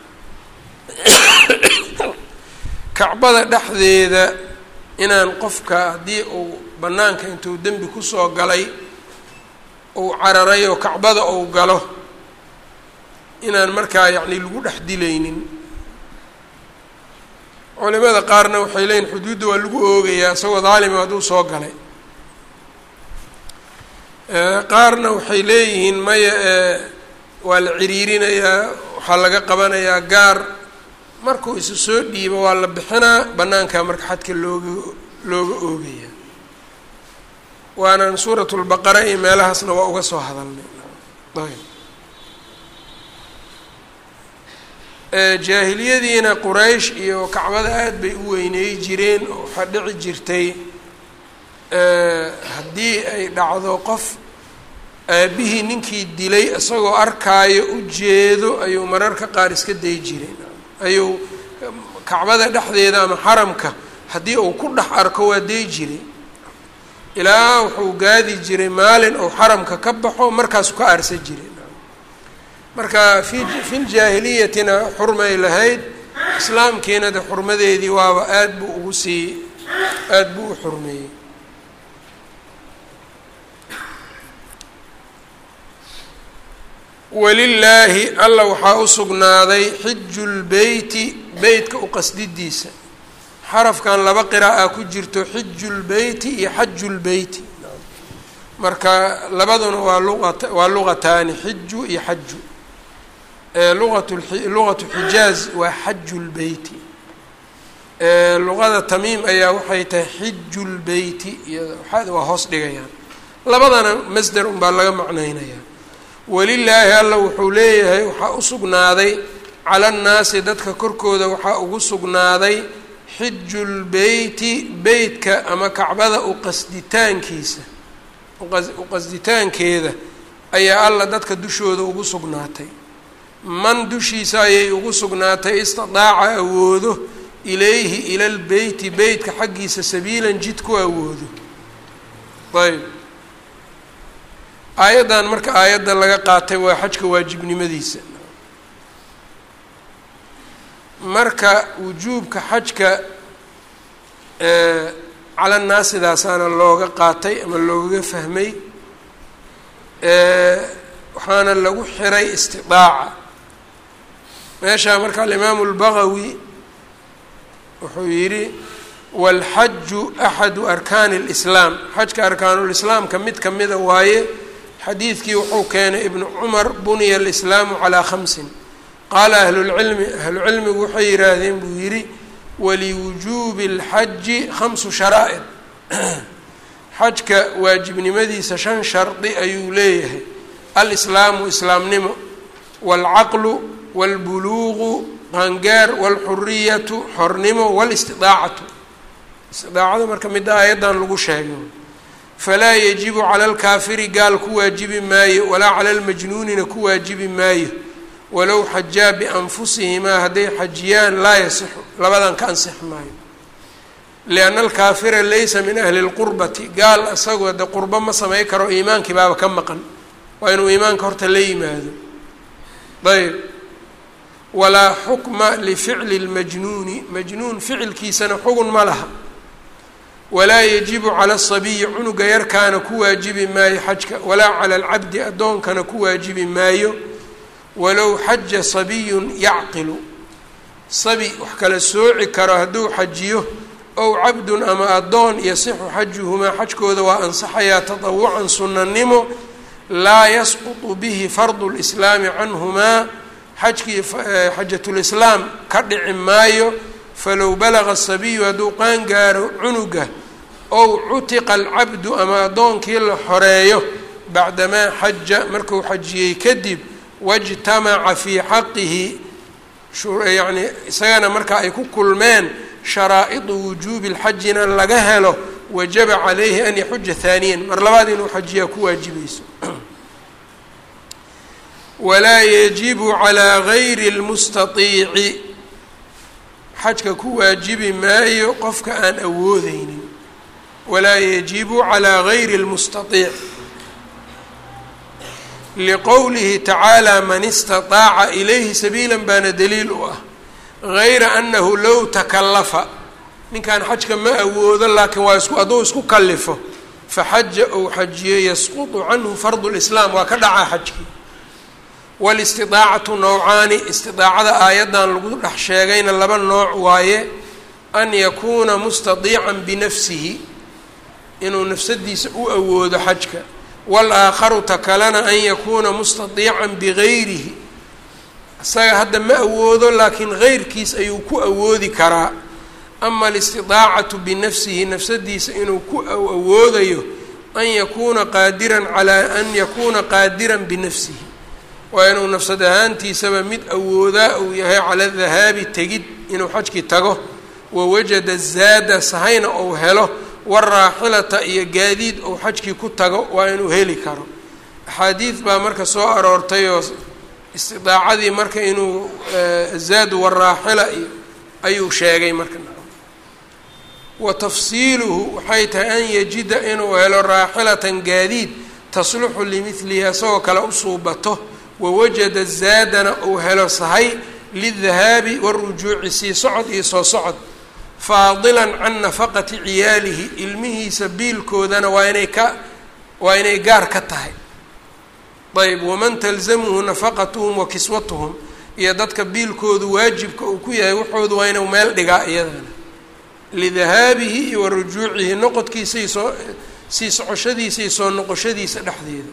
kacbada dhexdeeda inaan qofka haddii uu bannaanka intuu dembi kusoo galay uu cararay oo kacbada uu galo inaan markaa yacni lagu dhex dilaynin culimada qaarna waxay leeyihin xuduudda waa lagu oogayaa isagoo daalima hadduu soo galay qaarna waxay leeyihiin maya waa la ciriirinayaa waxaa laga qabanayaa gaar markuu isu soo dhiibo waa la bixinaa bannaankaa marka xadka looga looga oogaya waanaan suuratulbaqara iyo meelahaasna waa uga soo hadalnay ayb jaahiliyadiina quraysh iyo kacbada aada bay u weyneey jireen oo waxaa dhici jirtay haddii ay dhacdo qof aabihii ninkii dilay isagoo arkaayo u jeedo ayuu mararka qaar iska day jiray ayuu kacbada dhexdeeda ama xaramka haddii uu ku dhex arko waa day jiray ilaa wuxuu gaadi jiray maalin uu xaramka ka baxo markaasu ka aarsan jiray marka fi fi ljaahiliyatina xurmay lahayd islaamkiina de xurmadeedii waaba aada buu ugu sii aada buu u xurmeeyey walilaahi alla waxaa u sugnaaday xiju lbeyti beytka u qasdidiisa xarafkan laba qiraa'a ku jirto xiju lbeyti iyo xaju lbeyti marka labaduna waa luqat waa luqataani xiju iyo xaju luqat luqatu xijaaz waa xaju lbeyti luqada tamiim ayaa waxay tahay xiju lbeyti iyo waa hoos dhigayaan labadana masder unbaa laga macnaynayaa walilaahi alla wuxuu leeyahay waxaa u sugnaaday cala annaasi dadka korkooda waxaa ugu sugnaaday xiju lbeyti beytka ama kacbada u qasditaankiisa u qasditaankeeda ayaa alla dadka dushooda ugu sugnaatay man dushiisa ayay ugu sugnaatay istidaaca awoodo ilayhi ila lbeyti beytka xaggiisa sabiilan jid ku awoodo ayb aayaddan marka aayadda laga qaatay waa xajka waajibnimadiisa marka wujuubka xajka cala naasidaasaana looga qaatay ama looga fahmay waxaana lagu xiray istidaaca meeshaa marka alimaamu اlbagawi wuxuu yidhi wاlxaju axadu arkaani اlislaam xajka arkaanulislaamka mid kamida waaye xadiidkii wuxuu keenay ibnu cumar buniya alislaamu calaa khamsin qaala ahlulcilmi ahlucilmigu waxay yidhaahdeen buu yidhi waliwujuubi اlxaji khamsu sharaa'id xajka waajibnimadiisa shan shardi ayuu leeyahay alislaamu islaamnimo waalcaqlu wاlbuluuqu qaangaar wاlxuriyatu xornimo wاlistidaacatu istidaacada marka midda aayaddan lagu sheegay falaa yajibu cala alkaafiri gaal ku waajibi maayo walaa cala almajnuunina ku waajibi maayo walow xajaa bianfusihimaa hadday xajiyaan laa yasixu labadan ka ansixi maayo lianna alkaafira laysa min ahli lqurbati gaal isagoo de qurbo ma samay karo iimaankii baaba ka maqan waa inuu iimaanka horta la yimaado ayb walaa xukma lificli lmajnuuni majnuun ficilkiisana xugun ma laha walaa yajibu cala asabiyi cunuga yarkaana ku waajibi maayo xajka walaa cala alcabdi addoonkana ku waajibi maayo walow xaja sabiyun yacqilu sabi wax kala sooci karo hadduu xajiyo ow cabdun ama addoon yasixu xajuhumaa xajkooda waa ansaxayaa tatawucan sunnanimo laa yasqutu bihi fardu lislaami canhumaa xajkii xajatulislaam ka dhici maayo falow balaga sabiyu hadduu qaangaaro cunuga ow cutiqa alcabdu ama addoonkii la xoreeyo bacdamaa xaja markuu xajiyey kadib wajtamaca fii xaqihi yacni isagana marka ay ku kulmeen sharaa'idu wujuubi lxajina laga helo wajaba calayhi an yaxuja haaniyan mar labaad inuu xajiyaa ku waajibayso walaa yajibu calaa gayri lmustaiici xajka ku waajibi maayo qofka aan awoodeynin walaa yajibu calaa gayri lmustaiic liqowlihi tacaala man istaطaaca ilayhi sabiila baana daliil u ah gayra anahu low takallafa ninkan xajka ma awoodo laakiin waa isku hadduu isku kallifo faxaja ou xajiyo yasqutu canhu fardu lislaam waa ka dhacaa xajkii walistidaacatu nowcaani istidaacada aayaddan lagu dhex sheegayna laba nooc waaye an yakuuna mustadiican binafsihi inuu nafsadiisa u awoodo xajka walaakharu ta kalena an yakuuna mustadiican bigayrihi isaga hadda ma awoodo laakiin geyrkiis ayuu ku awoodi karaa ama alistidaacatu binafsihi nafsadiisa inuu ku awoodayo an yakuuna qaadiran calaa an yakuuna qaadiran binafsihi waa inuu nafsad ahaantiisaba mid awoodaa uu yahay cala dahaabi tegid inuu xajkii tago wawajada zaada sahayna ou helo waraaxilata iyo gaadiid ou xajkii ku tago waa inuu heli karo axaadiid baa marka soo aroortay oo istidaacadii marka inuu zaadu waraaxila iyo ayuu sheegay marka wa tafsiiluhu waxay tahay an yajida inuu helo raaxilatan gaadiid tasluxu limidlihi isagoo kale u suubato wawajada zaadana uu helo sahay lidahaabi warujuuci sii socod iyo soo socod faadilan can nafaqati ciyaalihi ilmihiisa biilkoodana waa inay ka waa inay gaar ka tahay ayb waman talzamuhu nafaqatuhum wa kiswatuhum iyo dadka biilkoodu waajibka uu ku yahay waxoodu waa inuu meel dhigaa iyadana lidahaabihi iyo wa rujuucihi noqodkiisa iyo soo sii socoshadiisa iyo soo noqoshadiisa dhexdeeda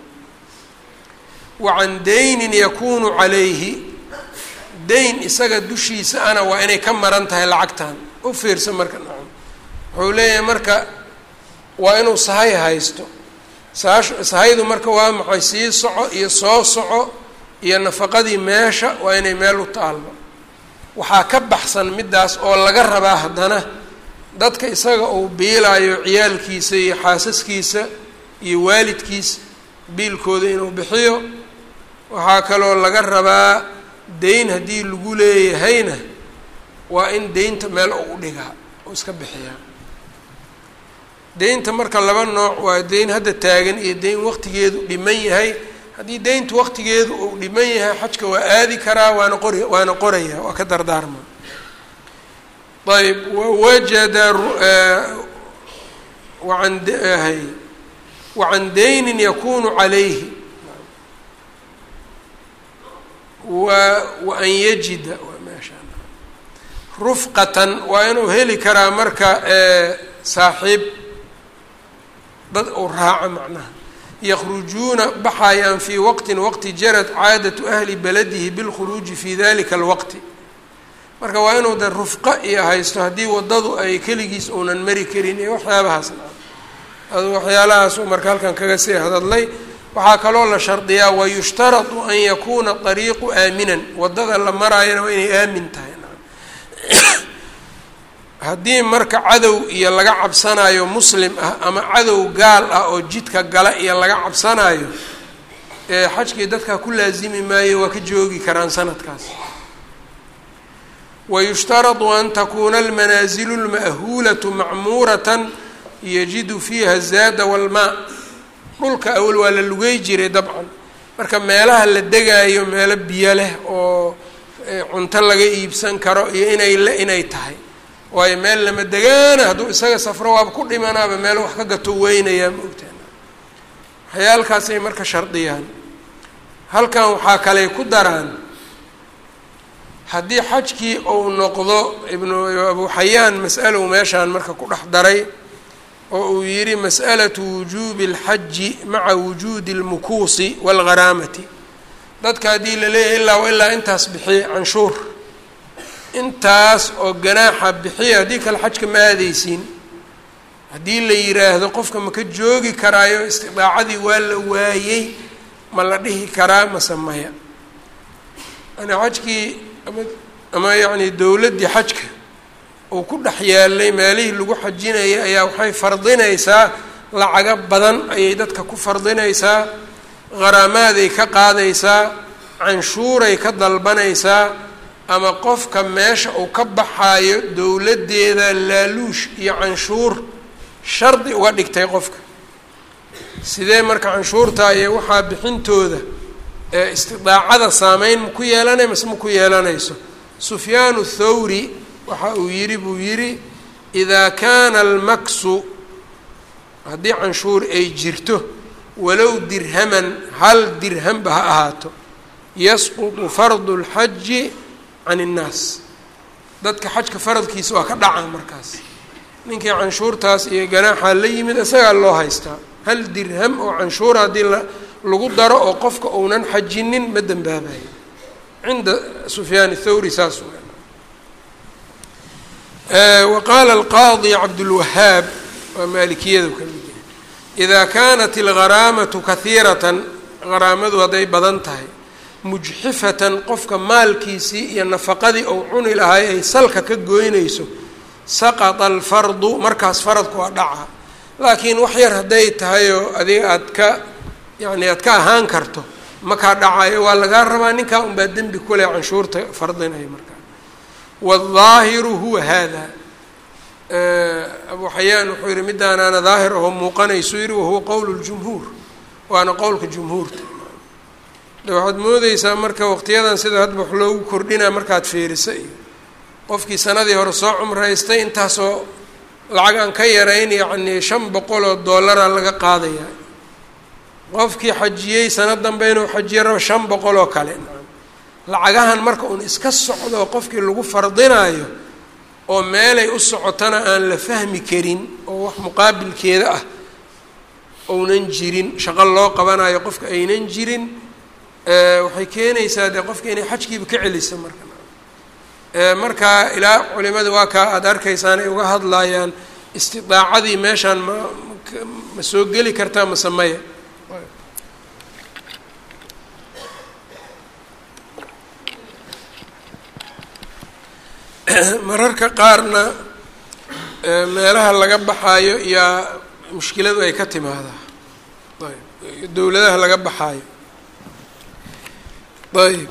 wa can daynin yakuunu calayhi dayn isaga dushiisa ana waa inay ka maran tahay lacagtan u fiirsa marka nacam wuxuu leeyahay marka waa inuu sahay haysto saashu sahaydu marka waa maxay sii soco iyo soo soco iyo nafaqadii meesha waa inay meel u taalmo waxaa ka baxsan middaas oo laga rabaa haddana dadka isaga uu biilaayo ciyaalkiisa iyo xaasaskiisa iyo waalidkiisa biilkooda inuu bixiyo waxaa kaloo laga rabaa deyn haddii lagu leeyahayna waa in deynta meel u dhigaa oo iska bixiyaa deynta marka laba nooc waa deyn hadda taagan iyo deyn waqtigeedu dhiman yahay haddii deyntu waqtigeedu uu dhiman yahay xajka waa aadi karaa waana qori waana qoraya waa ka dardaarma ayb wawajada waan hay wacan daynin yakunu calayhi wa waan yajida meesha rufqatan waa inuu heli karaa marka saaxiib dad uu raaco macnaha yakrujuuna baxayaan fii waqtin waqti jarad caadatu ahli baladihi bilkhuruuji fi dalika alwaqti marka waa inuu de rufqo iyo haysto haddii waddadu ay keligiis uunan mari karin iyo waxyaabahaasna adu waxyaalahaasuu marka halkan kaga sii hadadlay waxaa kaloo la shardiyaa wayushtaradu an yakuuna ariiqu aaminan waddada la maraayana waa inay aamin tahay haddii marka cadow iyo laga cabsanayo muslim ah ama cadow gaal ah oo jidka gala iyo laga cabsanayo ee xajkii dadkaa ku laasimi maayo waa ka joogi karaan sanadkaas wayushtaradu an takuuna almanaasilu lma'huulatu macmuuratan yajidu fiiha zaada walmaa dhulka awal waa la lugey jiray dabcan marka meelaha la degaayo meelo biyo leh oo cunto laga iibsan karo iyo inay le inay tahay waayo meel lama degaana hadduu isaga safro waaba ku dhimanaaba meel wax ka gato weynayaa ma ogtaan waxyaalkaasay marka shardiyaan halkan waxaa kaley ku daraan haddii xajkii uu noqdo ibnu abu xayaan mas'alow meeshaan marka ku dhex daray oo uu yidhi mas'alatu wujuubi اlxaji maca wujuudi اlmukuusi wاlgharaamati dadka haddii la leeyahay illaa wa ilaa intaas bixiye canshuur intaas oo ganaaxa bixiya haddii kale xajka ma aadeysiin haddii la yiraahdo qofka ma ka joogi karaayo istidaacadii waa la waayey ma la dhihi karaa mase maya yani xajkii ama ama yacni dowladdii xajka uu ku dhex yaalay meelihii lagu xajinayay ayaa waxay fardinaysaa lacago badan ayay dadka ku fardinaysaa gharamaaday ka qaadaysaa canshuuray ka dalbanaysaa ama qofka meesha uu ka baxaayo dowladdeeda laaluush iyo canshuur shardi uga dhigtay qofka sidee marka canshuurta iyo waxaa bixintooda ee istidaacada saameyn ma ku yeelanay mase ma ku yeelanayso sufyaanu thawri waxa uu yidhi buu yidhi idaa kaana almaksu haddii canshuur ay jirto walow dirhaman hal dirhamba ha ahaato yasqutu fardu اlxaji can innaas dadka xajka faradkiisa waa ka dhaca markaas ninkii canshuurtaas iyo ganaaxaa la yimid isagaa loo haystaa hal dirham oo canshuura haddii la lagu daro oo qofka uunan xajinin ma dembaabayo cinda sufyaan thawri saas wa qaala alqaadi cabdulwahaab waa maalikiyadu ka mid yahay idaa kaanat algharaamatu kahiiratan haraamadu hadday badan tahay mujxifatan qofka maalkiisii iyo nafaqadii ou cuni lahay ay salka ka goynayso saqata alfardu markaas faradku waa dhaca laakiin wax yar hadday tahay oo adiga aad ka yacni aad ka ahaan karto makaa dhacayo waa lagaa rabaa ninkaa unbaa dembi kuleh canshuurta fardinaya markaa waaldaahiru huwa haada abu xayaan wuxuu yihi midaanaana daahir aho muuqanaysu yihi wahuwa qowl ljumhuur waana qowlka jumhuurta de waxaad moodeysaa marka waqtiyadan sida hadba wax loogu kordhinaa markaad fiirisa iyo qofkii sanadii hore soo cumraystay intaasoo lacag aan ka yarayn yacnii shan boqol oo dollaraa laga qaadaya qofkii xajiyey sanad dambe inuu xajiyo rabo shan boqol oo kale lacagahan marka uun iska socdo qofkii lagu fardinaayo oo meelay u socotana aan la fahmi karin oo wax muqaabilkeeda ah ounan jirin shaqo loo qabanayo qofka aynan jirin waxay keenaysaa dee qofka inay xajkiiba ka celiso marka markaa ilaa culimada waa kaa aada arkaysaan ay uga hadlayaan istidaacadii meeshaan ma ma soo geli kartaa mase maya mararka qaarna meelaha laga baxaayo yaa mushkiladu ay ka timaadaa ayb dowladaha laga baxaayo ayb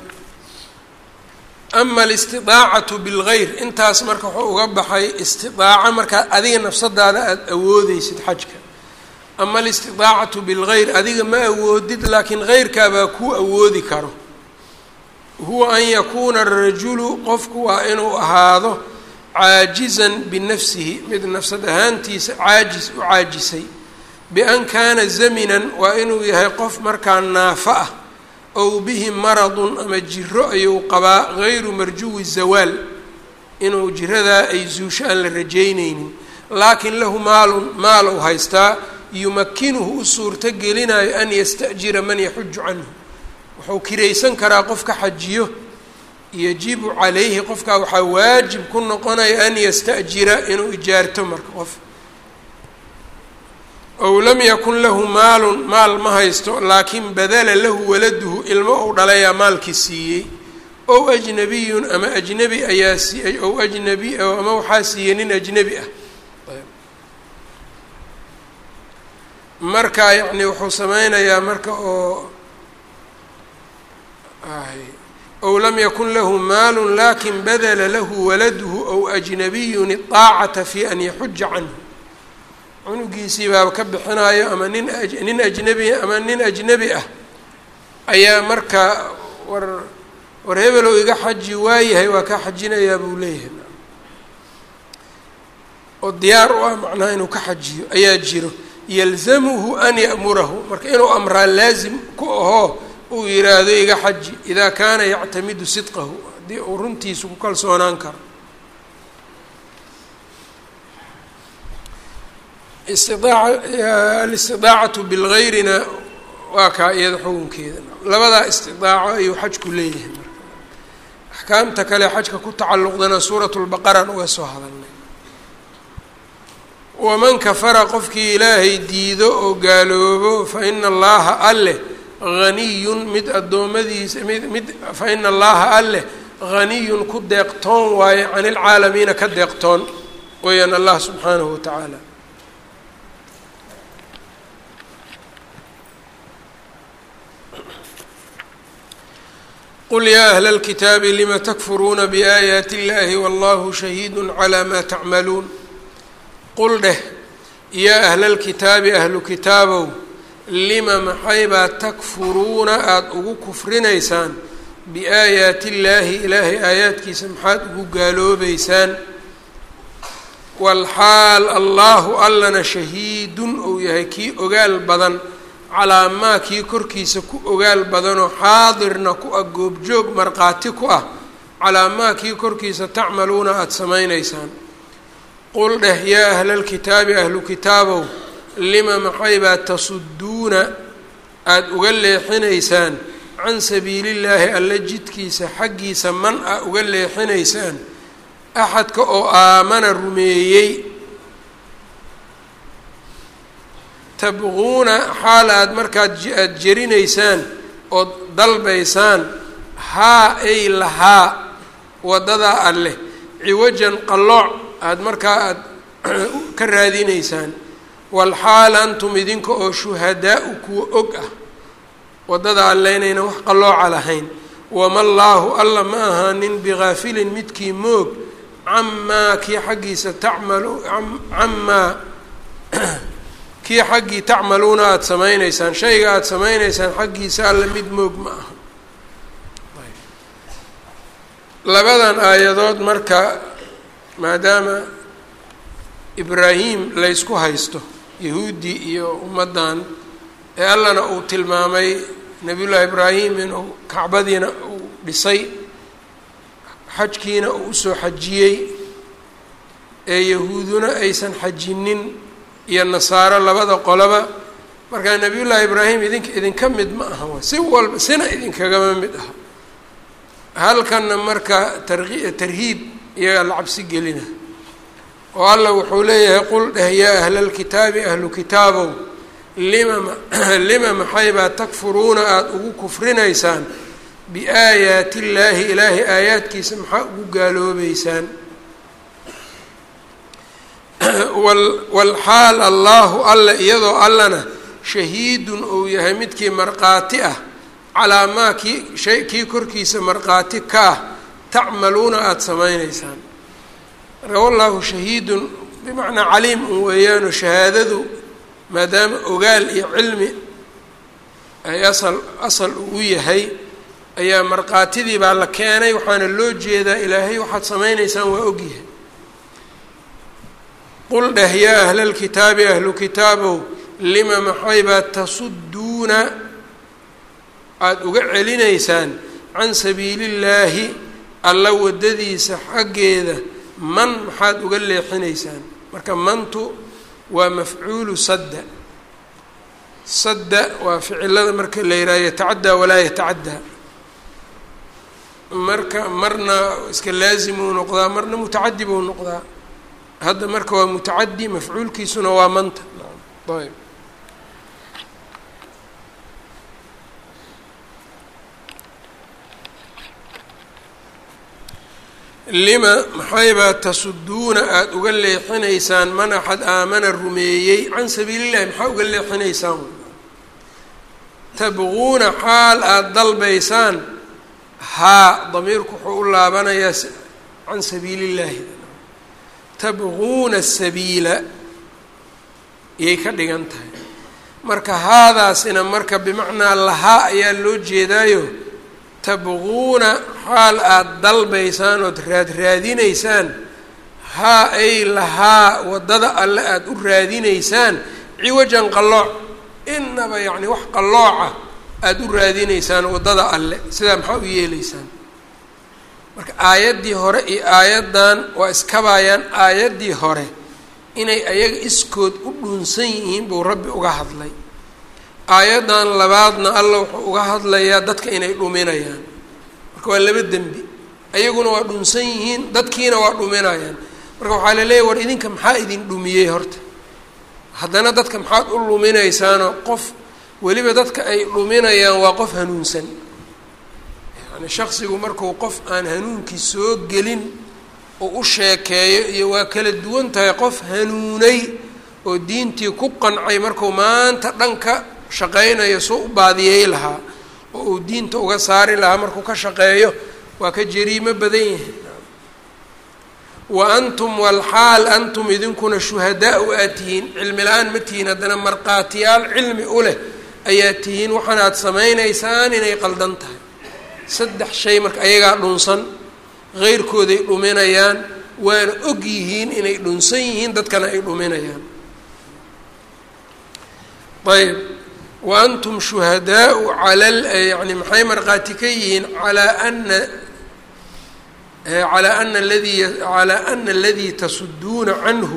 ama alistidaacatu bilgayr intaas marka wuxuu uga baxay istidaaco markaa adiga nafsadaada aada awoodeysid xajka ama alistidaacatu bilgayr adiga ma awoodid laakiin heyrkaabaa kuu awoodi karo huwa an yakuuna arajulu qofku waa inuu ahaado caajizan binafsihi mid nafsad ahaantiisa caajis u caajisay bian kaana zaminan waa inuu yahay qof markaa naafo ah ow bihi maradun ama jiro ayuu qabaa gayru marjuwi zawaal inuu jiradaa ay zuusho aan la rajaynaynin laakiin lahu maalun maal ou haystaa yumakinuhu u suurto gelinayo an yasta'jira man yaxuju canhu wuxuu kiraysan karaa qof ka xajiyo yajibu calayhi qofkaa waxaa waajib ku noqonaya an yasta'jira inuu ijaarto marka qof ow lam yakun lahu maalun maal ma haysto laakiin badala lahu waladuhu ilmo uu dhalayaa maalkii siiyey ow ajnabiyun ama ajnebi ayaa siiyey ow ajnabi ama waxaa siiyey nin ajnebi ah marka yacni wuxuu sameynayaa marka oo ow lam yakun lahu maalu lakin badala lahu waladuhu ow ajnabiyun iطaacata fi an yaxuja canhu cunugiisii baaba ka bixinayo ama nin nin ajnebi ama nin ajnebi ah ayaa marka war war hebelow iga xaji waayahay waa kaa xajinayaa buu leeyahay oo diyaar u ah macnaha inuu ka xajiyo ayaa jiro yalzamuhu an ya'murahu marka inuu amraa laazim ku ahoo uu yidhaahdo iga xaji idaa kaana yactamidu sidqahu haddii uu runtiisu ku kalsoonaan karo istiaaca alistidaacatu bilgayrina waa kaa iyada xukunkeeda labadaa istidaaco ayuu xajku leeyahay marka axkaamta kale xajka ku tacalluqdana suuratu lbaqaraan uga soo hadalnay waman kafara qofkii ilaahay diido oo gaaloobo fa ina allaha alleh haniyun mid addoommadiisa mid mid fa ina allaha alleh haniyun ku deeqtoon waaye can ilcaalamiina ka deeqtoon weeyaan allah subxaanahu watacaala qul yaa ahla اlkitaabi lima takfuruuna biaayaati اllahi wallahu shahiidu calaa ma tacmaluun qul dheh yaa ahla lkitaabi ahlu kitaabow lima maxaybaa takfuruuna aada ugu kufrinaysaan biaayaati illaahi ilaahay aayaadkiisa maxaad ugu gaaloobeysaan walxaal allaahu allana shahiidun ou yahay kii ogaal badan calaa maa kii korkiisa ku ogaal badanoo xaadirna ku ah goobjoog markhaati ku ah calaa maa kii korkiisa tacmaluuna aada samaynaysaan qul dheh yaa ahla lkitaabi ahlu kitaabow lima maxaybaa tasudduuna aada uga leexinaysaan can sabiilillaahi alla jidkiisa xaggiisa man a uga leexinaysaan axadka oo aamana rumeeyey tabquuna xaal aad markaad aada jerinaysaan ood dalbaysaan haa ay lahaa waddadaa alleh ciwajan qallooc aada markaa aada ka raadinaysaan walxaal antum idinka oo shuhadaa-u kuwa og ah waddada alle inaynan wax qallooca lahayn wama llaahu alla ma ahaanin bigaafilin midkii moog camaa kii xaggiisa tacmalu camaa kii xaggii tacmaluuna aada samaynaysaan shayga aada samaynaysaan xaggiisa alla mid moog ma aha labadan aayadood marka maadaama ibraahim laysku haysto yahuudi iyo ummaddan ee allana uu tilmaamay nabiyullaahi ibraahim inuu kacbadiina uu dhisay xajkiina uu usoo xajiyey ee yahuuduna aysan xajinin iyo nasaaro labada qoloba markaa nabiyullaahi ibraahim idinka idinka mid ma aha wa si walba sina idinkagama mid aha halkanna marka tarki tarhiib iyagaa la cabsi gelina oo alla wuxuu leeyahay qul dheh yaa ahla lkitaabi ahlu kitaabow lima lima maxaybaa takfuruuna aada ugu kufrinaysaan biaayaati illaahi ilaahay aayaadkiisa maxaa ugu gaaloobeysaan walxaal allaahu alla iyadoo allana shahiidun uu yahay midkii markhaati ah calaa maa kii shay kii korkiisa markhaati ka ah tacmaluuna aada samaynaysaan marka wallaahu shahiidun bimacnaa caliim un weeyaano shahaadadu maadaama ogaal iyo cilmi ay asal asal uu yahay ayaa markhaatidii baa la keenay waxaana loo jeedaa ilaahay waxaad samaynaysaan waa ogyahay qul dheh yaa ahla lkitaabi ahlu kitaabow lima maxaybaa tasudduuna aada uga celinaysaan can sabiilillaahi alla waddadiisa xaggeeda man maxaad uga leexinaysaan marka mantu waa mafcuulu sadda sadda waa ficilada marka la yidhaha yatacaddaa walaa yatacaddaa marka marna iska laazimuu noqdaa marna mutacadi buu noqdaa hadda marka waa mutacadi mafcuulkiisuna waa manta ayb lima maxaybaa tasudduuna aada uga leexinaysaan man axad aamana rumeeyey can sabiilillahi maxaa uga leexinaysaan tabquuna xaal aada dalbaysaan haa damiirku wuxuu u laabanayaa can sabiilillaahi tabquuna sabiila iyay ka dhigan tahay marka haadaasina marka bimacnaa lahaa ayaa loo jeedaayo tabquuna xaal aada dalbaysaan ood raad raadinaysaan haa ay lahaa waddada alle aada u raadinaysaan ciwajan qallooc inaba yacni wax qallooca aada u raadinaysaan waddada alle sidaa maxaa u yeelaysaan marka aayaddii hore iyo aayaddan waa iskabaayaan aayaddii hore inay ayaga iskood u dhuunsan yihiin buu rabbi uga hadlay aayaddan labaadna alla wuxuu uga hadlayaa dadka inay dhuminayaan marka waa laba dembi ayaguna waa dhunsan yihiin dadkiina waa dhuminayaan marka waxaa la leeyahy war idinka maxaa idin dhumiyey horta haddana dadka maxaad u luminaysaanoo qof weliba dadka ay dhuminayaan waa qof hanuunsan yani shaksigu markuu qof aan hanuunkii soo gelin oo u sheekeeyo iyo waa kala duwan tahay qof hanuunay oo diintii ku qancay markuu maanta dhanka shaqaynayo soo u baadiyey lahaa oo uu diinta uga saari lahaa markuu ka shaqeeyo waa ka jariimo badan yahay wa antum walxaal antum idinkuna shuhadaa-u aad tihiin cilmi la-aan ma tihiin haddana markhaatiyaal cilmi u leh ayaa tihiin waxaana aad samaynaysaan inay qaldan tahay saddex shay marka ayagaa dhunsan heyrkooday dhuminayaan waana og yihiin inay dhunsan yihiin dadkana ay dhuminayaan ayb wa antum shuhadaau cala yani maxay markhaati ka yihiin calaa ana calaa ana aladii calaa ana aladii tasuduuna canhu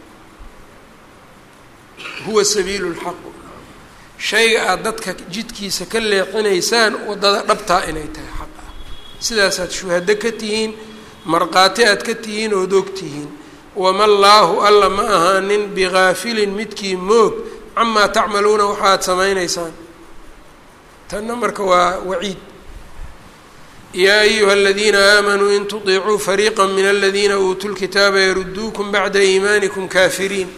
huwa sabiilu lxaq shayga aada dadka jidkiisa ka leexinaysaan waddada dhabtaa inay tahay xaq ah sidaasaad shuhado ka tihiin markhaati aad ka tihiin ood og tihiin wama llaahu alla ma ahaanin bigaafilin midkii moog camaa tacmaluuna waxaad samaynaysaan tanna marka waa waciid yaa ayuha aladiina aamanuu in tudiicuu fariiqa min aladiina uutuu lkitaaba yaruduukum bacda iimaanikum kaafiriin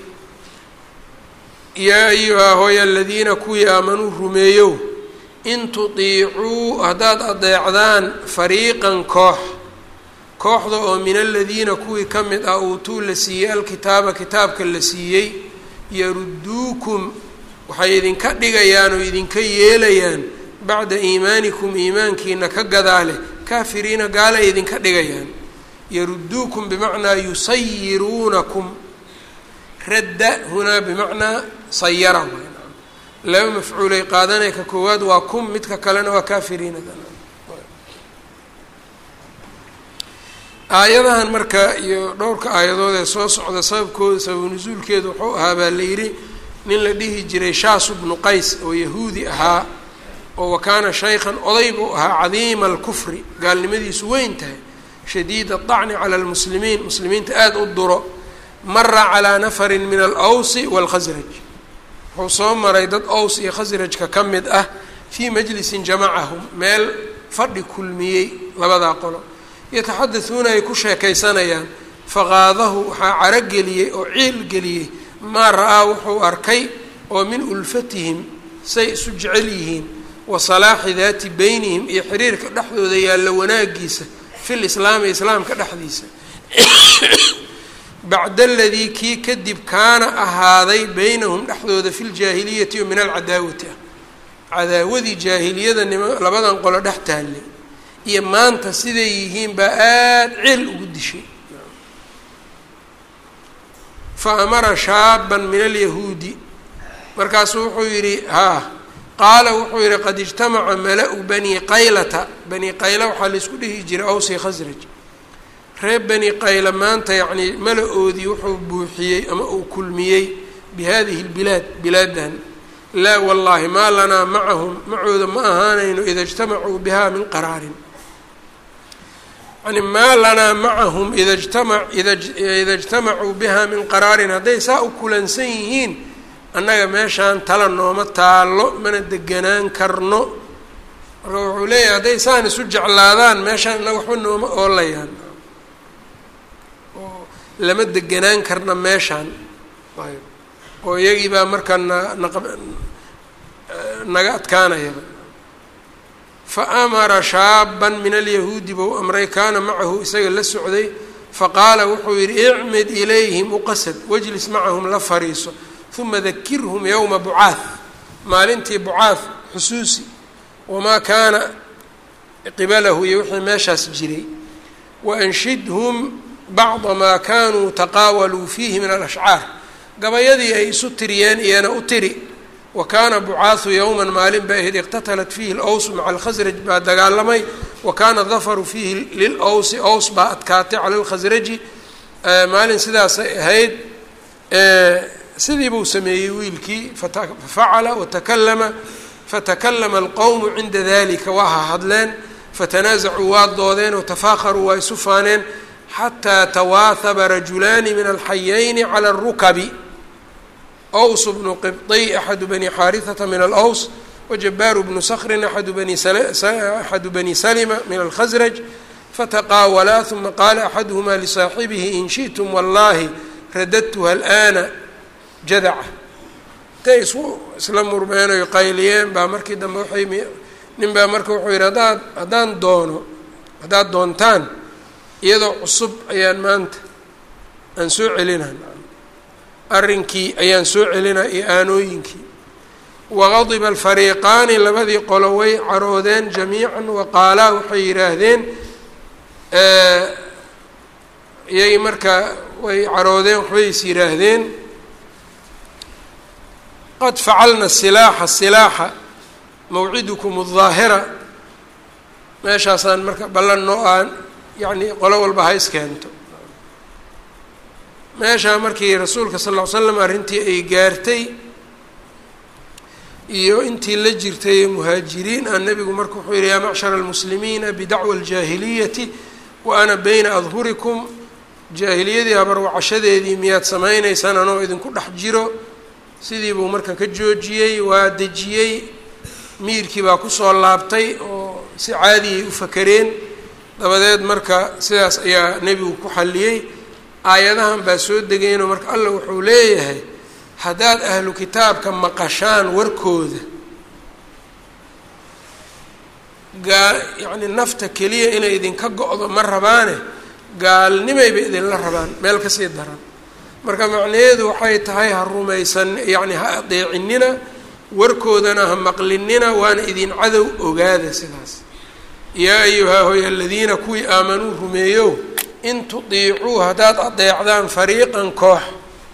yaa ayuhaa hooya aladiina kuwii aamanuu rumeeyow in tudiicuu haddaad adeecdaan fariiqan koox kooxda oo min aladiina kuwii ka mid ah uutuu la siiyey alkitaaba kitaabka la siiyey yaruduukum waxay idinka dhigayaan oo idinka yeelayaan bacda iimaanikum iimaankiina ka gadaale kaafiriina gaalay idinka dhigayaan yaruduukum bimacnaa yusayiruunakum radda hunaa bimacnaa sayara laba mafcuulay qaadanay ka koowaad waa kum midka kalena waa kaafiriina aayadahan marka iyo dhowrka aayadood ee soo socda sababkooda sababu nusuulkeedu wuxuu ahaa baa la yidhi nin la dhihi jiray shaasu bnu qays oo yahuudi ahaa oo wakaana shaykhan oday buu ahaa cadiima alkufri gaalnimadiisu weyn tahay shadiid aلطacni cala lmuslimiin muslimiinta aada u duro mara calaa nafarin min alawsi wاlkhasraj wuxuu soo maray dad ows iyo khasrajka ka mid ah fii majlisin jamacahum meel fadhi kulmiyey labadaa qolo yataxadasuuna ay ku sheekaysanayaan faqaadahu waxaa carogeliyey oo ciil geliyey maa ra-aa wuxuu arkay oo min ulfatihim say isu jecel yihiin wa salaaxi daati beynihim iyo xiriirka dhexdooda yaalla wanaagiisa fil islaami islaamka dhexdiisa bacda aladii kii kadib kaana ahaaday beynahum dhexdooda fi ljaahiliyati o min alcadaawati ah cadaawadii jaahiliyada nima labadan qolo dhex taallay iyo maanta siday yihiin baa aada ceel ugu dishay fa amara shaaban min alyahuudi markaasuu wuxuu yidhi haa qaala wuxuu yidhi qad ijtamaca mala-u bani qaylata bani qayla waxaa laysku dhihi jiray awsi khasraj reer bani qayla maanta yacnii mala-oodii wuxuu buuxiyey ama uu kulmiyey bi hadihi lbilaad bilaadan laa wallaahi maa lanaa macahum macooda ma ahaanayno ida ijtamacuu biha min qaraarin yani maa lanaa macahum ida jtama ida ida ijtamacuu biha min qaraarin hadday saa u kulansan yihiin annaga meeshaan tala nooma taallo mana deganaan karno marka wuxuu leeyahay hadday saan isu jeclaadaan meeshaan innaga waxba nooma oolayaan oo lama deganaan karna meeshaan ayb oo iyagii baa markaa na naq naga adkaanayaba fa amara shaaban min alyahuudi bou amray kaana macahu isaga la socday faqaala wuxuu yidhi icmid ilayhim uqasad wajlis macahum la fariiso uma dakirhum yowma bucaah maalintii bucaah xusuusi wamaa kaana qibalahu iyo wixii meeshaas jiray waanshidhum bacda maa kanuu taqaawaluu fiihi min alashcaar gabayadii ay isu tiriyeen iyana u tiri wa kaana bucaahu yowman maalin bay ahayd iqtatalat fiihi lows maca alkhasraj baa dagaalamay wa kaana dafaru fiihi lilowsi ows baa adkaatay cala lkhasraji maalin sidaasay ahayd sidii buu sameeyey wiilkii fafacala watakalama fatakalama alqowmu cinda dalika waa ha hadleen fatanaasacuu waa doodeen watafaakharuu waa isu faaneen xataa tawaahaba rajulaani min alxayayni cala arukabi ws bnu qibطy axadu bani xaariثata min alws wajabaaru bnu skrin aadu bani axadu bani salma min alkhasraj fataqaawalaa uma qaala axaduhmaa lisaaxibihi in shiئtum wallahi radadtuha alآana jadaca intay isu isla murmeen oy qayliyeen baa markii dambe waay nin baa marka wuxuu yidhi haddaad haddaan doono haddaad doontaan iyadoo cusub ayaan maanta aan soo celinaa arrinkii ayaan soo celinaa iyo aanooyinkii waqadiba alfariiqaani labadii qolo way caroodeen jamiican waqaalaa waxay yidhaahdeen iyagii markaa way caroodeen waxbay is yidhaahdeen qad facalna silaaxa silaaxa mawcidukum aldaahira meeshaasaan marka ballan noo aan yacni qolo walba ha iskeento meeshaa markii rasuulka sal ll ly slam arrintii ay gaartay iyo intii la jirtay muhaajiriin ah nebigu marka wuxuu yihi yaa macshara almuslimiina bidacwa aljaahiliyati wa ana bayna adhurikum jaahiliyadii habarwacashadeedii miyaad samaynaysaan anoo idinku dhex jiro sidii buu marka ka joojiyey waa dejiyey miirkii baa kusoo laabtay oo si caadiyay u fakereen dabadeed marka sidaas ayaa nebigu ku xalliyey aayadahan baa soo degeenoo marka allah wuxuu leeyahay haddaad ahlu kitaabka maqashaan warkooda gaa yacni nafta keliya inay idinka go-do ma rabaane gaalnimayba idinla rabaan meel kasii daran marka macnaheedu waxay tahay ha rumaysan yacni ha adeecinina warkoodana ha maqlinina waana idin cadow ogaada sidaas yaa ayuhaa hoy aladiina kuwii aamanuu rumeeyo in tudiicuu haddaad adeecdaan fariiqan koox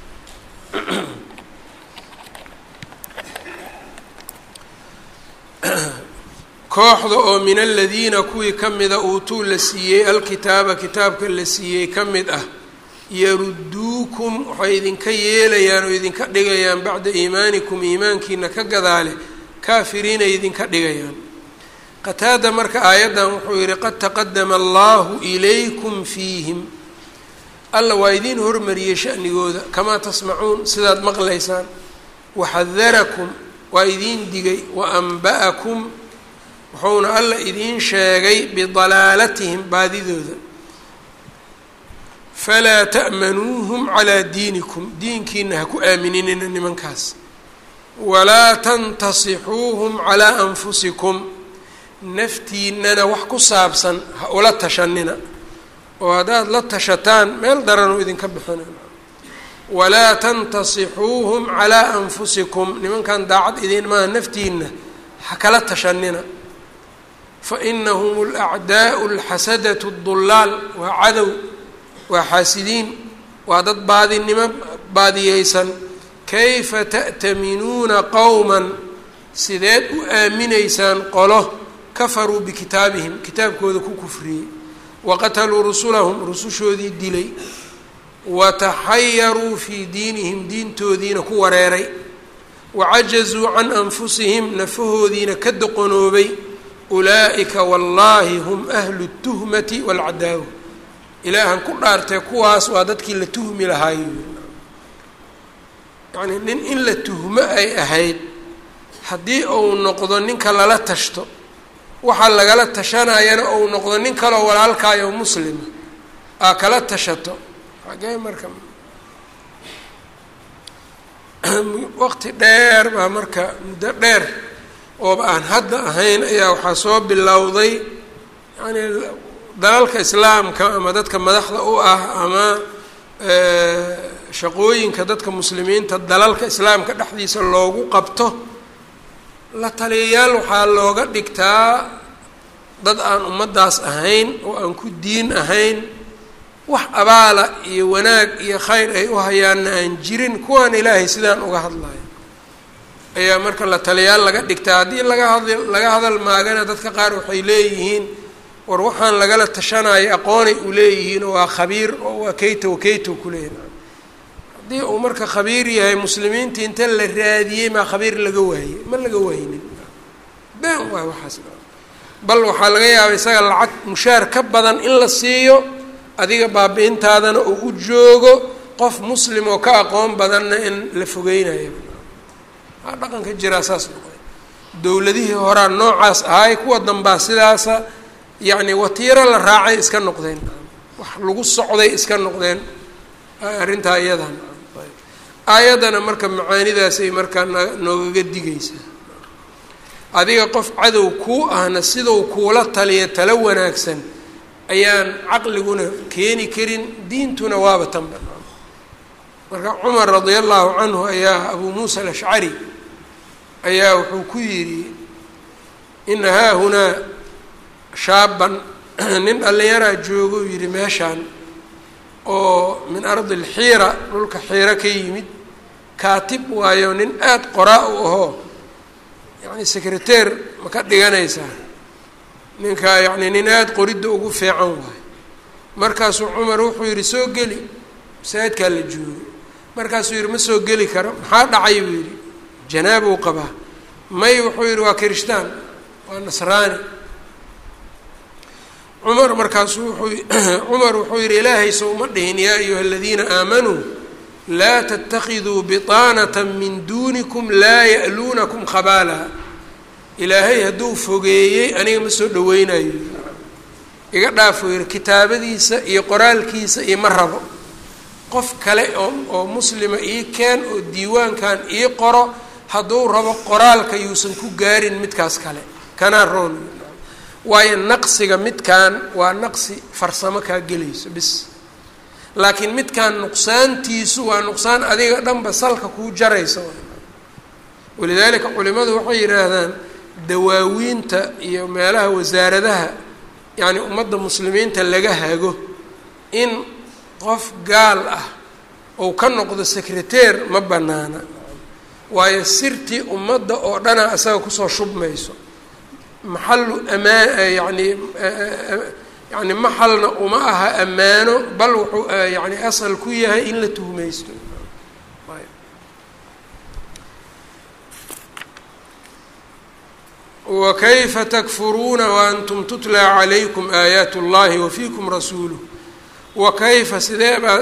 kooxda oo min aladiina kuwii ka mida uutuu la siiyey alkitaaba kitaabka la siiyey ka mid ah yaruduukum waxay idinka yeelayaan oo idinka dhigayaan bacda iimaanikum iimaankiina ka gadaale kaafiriinay idinka dhigayaan qataada marka aayaddan wuxuu yihi qad taqadama allahu ilaykum fiihim alla waa idiin hormariyey shanigooda kamaa tasmacuun sidaad maqlaysaan waxadarakum waa idiin digay wa anba'akum wuxuuna alla idiin sheegay bidalaalatihim baadidooda falaa ta'manuuhum calaa diinikum diinkiina ha ku aaminina nimankaas walaa tantasixuuhum calaa anfusikum naftiinana wax ku saabsan ha ula tashanina oo haddaad la tashataan meel daranuu idinka bixina walaa tantasixuuhum calaa anfusikum nimankan daacad idin maaha naftiina ha kala tashanina fa inahum alacdaa'u alxasadatu dullaal waa cadow waa xaasidiin waa dad baadinimo baadiyeysan kayfa ta'taminuuna qowman sideed u aaminaysaan qolo kafaruu bikitaabihim kitaabkooda ku kufriyey waqataluu rusulahum rusushoodii dilay wataxayaruu fii diinihim diintoodiina ku wareeray wacajazuu can anfusihim nafahoodiina ka doqonoobay ulaa'ika wallaahi hum ahlu tuhmati waalcadaawa ilaahan ku dhaartee kuwaas waa dadkii la tuhmi lahaay yacnii nin in la tuhmo ay ahayd haddii uu noqdo ninka lala tashto waxaa lagala tashanayana ou noqdo nin kaleo walaalkaayo muslima aa kala tashato xagee marka waqti dheer baa marka muddo dheer ooba aan hadda ahayn ayaa waxaa soo bilowday yacnii dalalka islaamka ama dadka madaxda u ah ama shaqooyinka dadka muslimiinta dalalka islaamka dhexdiisa loogu qabto la taliyayaal waxaa looga dhigtaa dad aan ummaddaas ahayn oo aan ku diin ahayn wax abaala iyo wanaag iyo khayr ay u hayaanna aan jirin kuwaan ilaahay sidaan uga hadlayo ayaa marka la taliyaal laga dhigtaa haddii laga had laga hadal maagana dadka qaar waxay leeyihiin war waxaan lagala tashanayo aqoonay u leeyihiin oo waa khabiir oo waa kayta wa kayta ku leeyahay haddii uu marka khabiir yahay muslimiintii inta la raadiyey maa khabiir laga waayey ma laga waaynin been waay waxaas bal waxaa laga yaabay isaga lacag mushaar ka badan in la siiyo adiga baabi-intaadana uu u joogo qof muslim oo ka aqoon badanna in la fogeynayo aa dhaqanka jiraa saas noqday dowladihii horaa noocaas ahay kuwa dambaa sidaasa yacni watiiro la raacay iska noqdeen wax lagu socday iska noqdeen arrintaa iyadan aayaddana marka macaanidaasay markaa noogaga digaysaa adiga qof cadow kuu ahna sidau kuula taliya talo wanaagsan ayaan caqliguna keeni karin diintuna waaba tanba marka cumar radia allahu canhu ayaa abuu muusa alashcari ayaa wuxuu ku yidhi ina haahunaa shaaban nin dhallinyaraa joogo uu yidhi meeshaan oo min ardi alxiira dhulka xiiro ka yimid kaatib waayo nin aada qoraa u ahoo yacni secreteer ma ka dhiganaysaa ninka yacni nin aada qoridda ugu fiican waayo markaasuu cumar wuxuu yidhi soo geli masaajidkaa la joogo markaasuu yidhi ma soo geli karo maxaa dhacay buu yidhi janaabuu qabaa may wuxuu yidhi waa kirishtaan waa nasraani cumar markaasuu wuxuu cumar wuxuu yidhi ilaahay sow ma dhihin yaa ayuha aladiina aamanuu laa tatakiduu biطaanata min duunikum laa ya'luunakum khabaala ilaahay hadduu fogeeyey aniga ma soo dhaweynayo iga dhaafuu yidhi kitaabadiisa iyo qoraalkiisa iyo ma rabo qof kale oo oo muslima ii keen oo diiwaankan ii qoro hadduu rabo qoraalka yuusan ku gaarin midkaas kale kanaa roon waayo naqsiga midkan waa naqsi farsamo kaa gelayso bis laakiin midkan nuqsaantiisu waa nuqsaan adiga dhanba salka kuu jaraysa walidaalika culimadu waxay yidhaahdaan dawaawiinta iyo meelaha wasaaradaha yacni ummadda muslimiinta laga hago in qof gaal ah ou ka noqdo secreteer ma banaana waayo sirtii ummadda oo dhana isaga kusoo shubmayso maxalu amaa yani yani maxalna uma aha ammaano bal wuxuu yani asal ku yahay in la tuhmaysto wakayfa takfuruuna waantum tutlaa calaykum aayaat اllahi wafiikum rasuuluh wakayfa sidee baa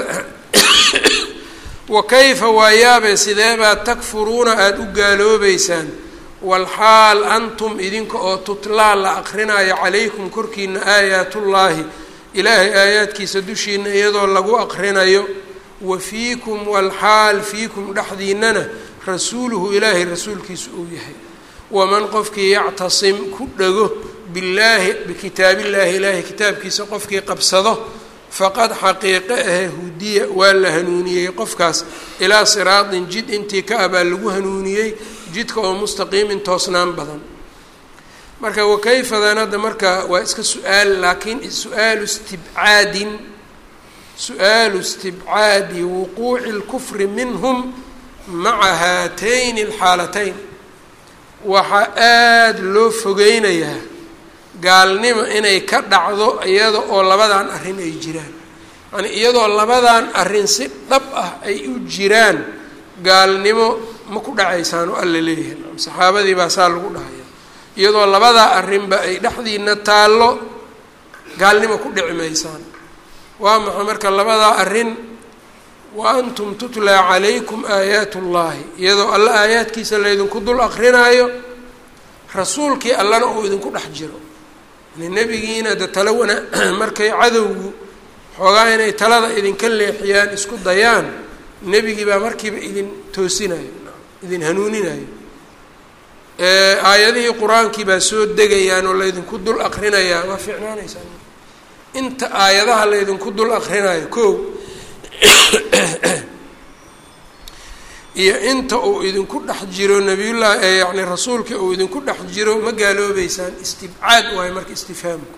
wakayfa waayaabe sidee baad takfuruuna aada u gaaloobeysaan walxaal antum idinka oo tutlaa la aqrinayo calaykum korkiina aayaatullaahi ilaahay aayaadkiisa dushiina iyadoo lagu aqrinayo wa fiikum walxaal fiikum dhexdiinana rasuuluhu ilaahay rasuulkiisa uu yahay waman qofkii yactasim ku dhego billaahi bikitaabillaahi ilaahay kitaabkiisa qofkii qabsado faqad xaqiiqe ahe hudiya waa la hanuuniyey qofkaas ilaa siraatin jid intii ka ah baa lagu hanuuniyey jidka oo mustaqiimin toosnaan badan marka wakayfadan hadda marka waa iska su-aal laakiin su-aalu istibcaadin su-aalu istibcaadi wuquuci اlkufri minhum maca haatayni اlxaalatayn waxaa aada loo fogeynayaa gaalnimo inay ka dhacdo iyada oo labadan arrin ay jiraan yani iyadoo labadan arrin si dhab ah ay u jiraan gaalnimo ma ku dhacaysaan oo alla leeyahay saxaabadii baa saa lagu dhahaya iyadoo labadaa arrinba ay dhexdiina taallo gaalnimo ku dhici maysaan waa maxay marka labadaa arrin wa antum tutlaa calaykum aayaat ullaahi iyadoo alla aayaadkiisa laydinku dul akrinaayo rasuulkii allana uu idinku dhex jiro yani nebigiina de tala wana markay cadowgu xoogaa inay talada idinka leexiyaan isku dayaan nebigii baa markiiba idin toosinayo idin hanuuninayo aayadihii qur-aankii baa soo degayaan oo laydinku dul akrinayaa waa fiicnaanaysaa inta aayadaha laydinku dul akrinayo ko iyo inta uu idinku dhex jiro nabiyullahi ee yacni rasuulka uu idinku dhex jiro ma gaaloobeysaan istibcaad waayo marka istifhaamku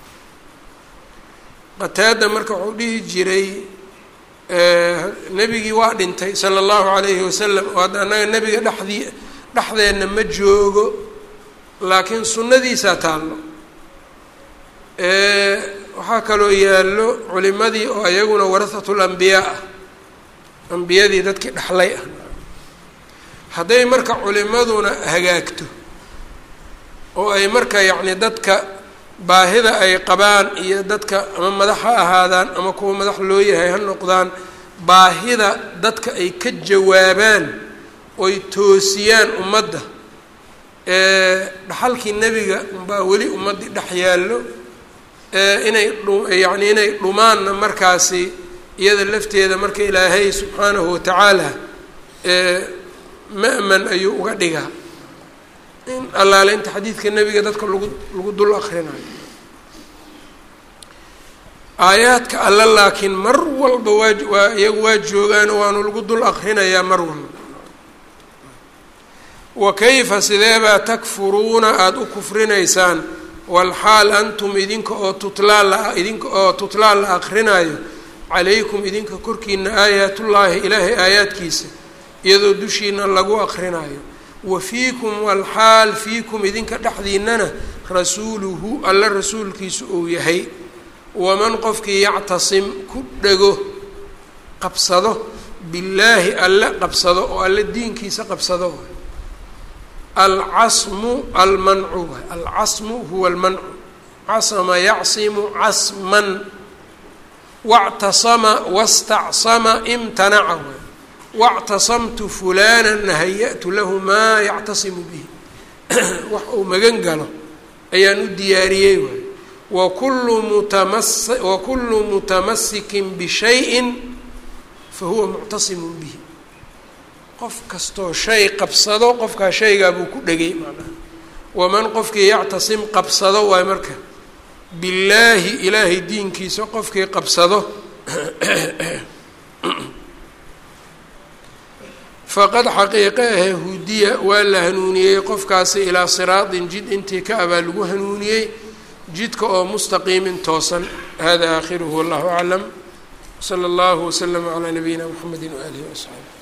qataada marka wuxuu dhihi jiray nebigii waa dhintay sala allahu calayhi wasalam oo hadda annaga nebiga dhexdii dhexdeenna ma joogo laakiin sunnadiisaa taallo waxaa kaloo yaallo culimadii oo ayaguna warahatul ambiyaa ah ambiyadii dadkii dhexlay ah hadday marka culimaduna hagaagto oo ay marka yacni dadka baahida ay qabaan iyo dadka ama madax ha ahaadaan ama kuwa madax loo yahay ha noqdaan baahida dadka ay ka jawaabaan oy toosiyaan ummadda dhaxalkii nebiga umbaa weli ummaddii dhex yaallo inay yacni inay dhumaanna markaasi iyada lafteeda marka ilaahay subxaanahu watacaala ma'man ayuu uga dhigaa in allaale inta xadiidka nebiga dadka lagu lagu dul akrinayo aayaadka alle laakiin mar walba waa waa iyagu waa joogaan waanu lagu dul akrinayaa mar walba wa kayfa sideebaa takfuruuna aada u kufrinaysaan walxaal antum idinka oo tutlaa la idinka oo tutlaa la akrinaayo calaykum idinka korkiina aayaatullaahi ilaahay aayaadkiisa iyadoo dushiina lagu akrinaayo wa fiikum walxaal fiikum idinka dhexdiinana rasuuluhu alla rasuulkiisu uu yahay waman qofkii yactasim ku dhego qabsado billaahi alle qabsado oo alle diinkiisa qabsado alcasmu almancu alcasmu huwa almancu casama yacsimu casman wactasama wastacsama imtanaca wactasamtu fulana haya'tu lahu maa yactasimu bihi wax uu magan galo ayaan u diyaariyey waay wakullu mutamas wakullu mutamasikin bishayin fahuwa muctasimun bihi qof kastoo shay qabsado qofkaa shaygaa buu ku dhegay macnaha waman qofkii yactasim qabsado waay marka billaahi ilaahay diinkiisa qofkii qabsado faqad xaqiiqe ahe hudiya waa la hanuuniyey qofkaasi ilaa siraatin jid intii ka abaa lagu hanuuniyey jidka oo mustaqiimin toosan hada aakhiruhu wallahu aclam sala allahu waslama calaa nabiyina mxamedi waaalihi wasaxbi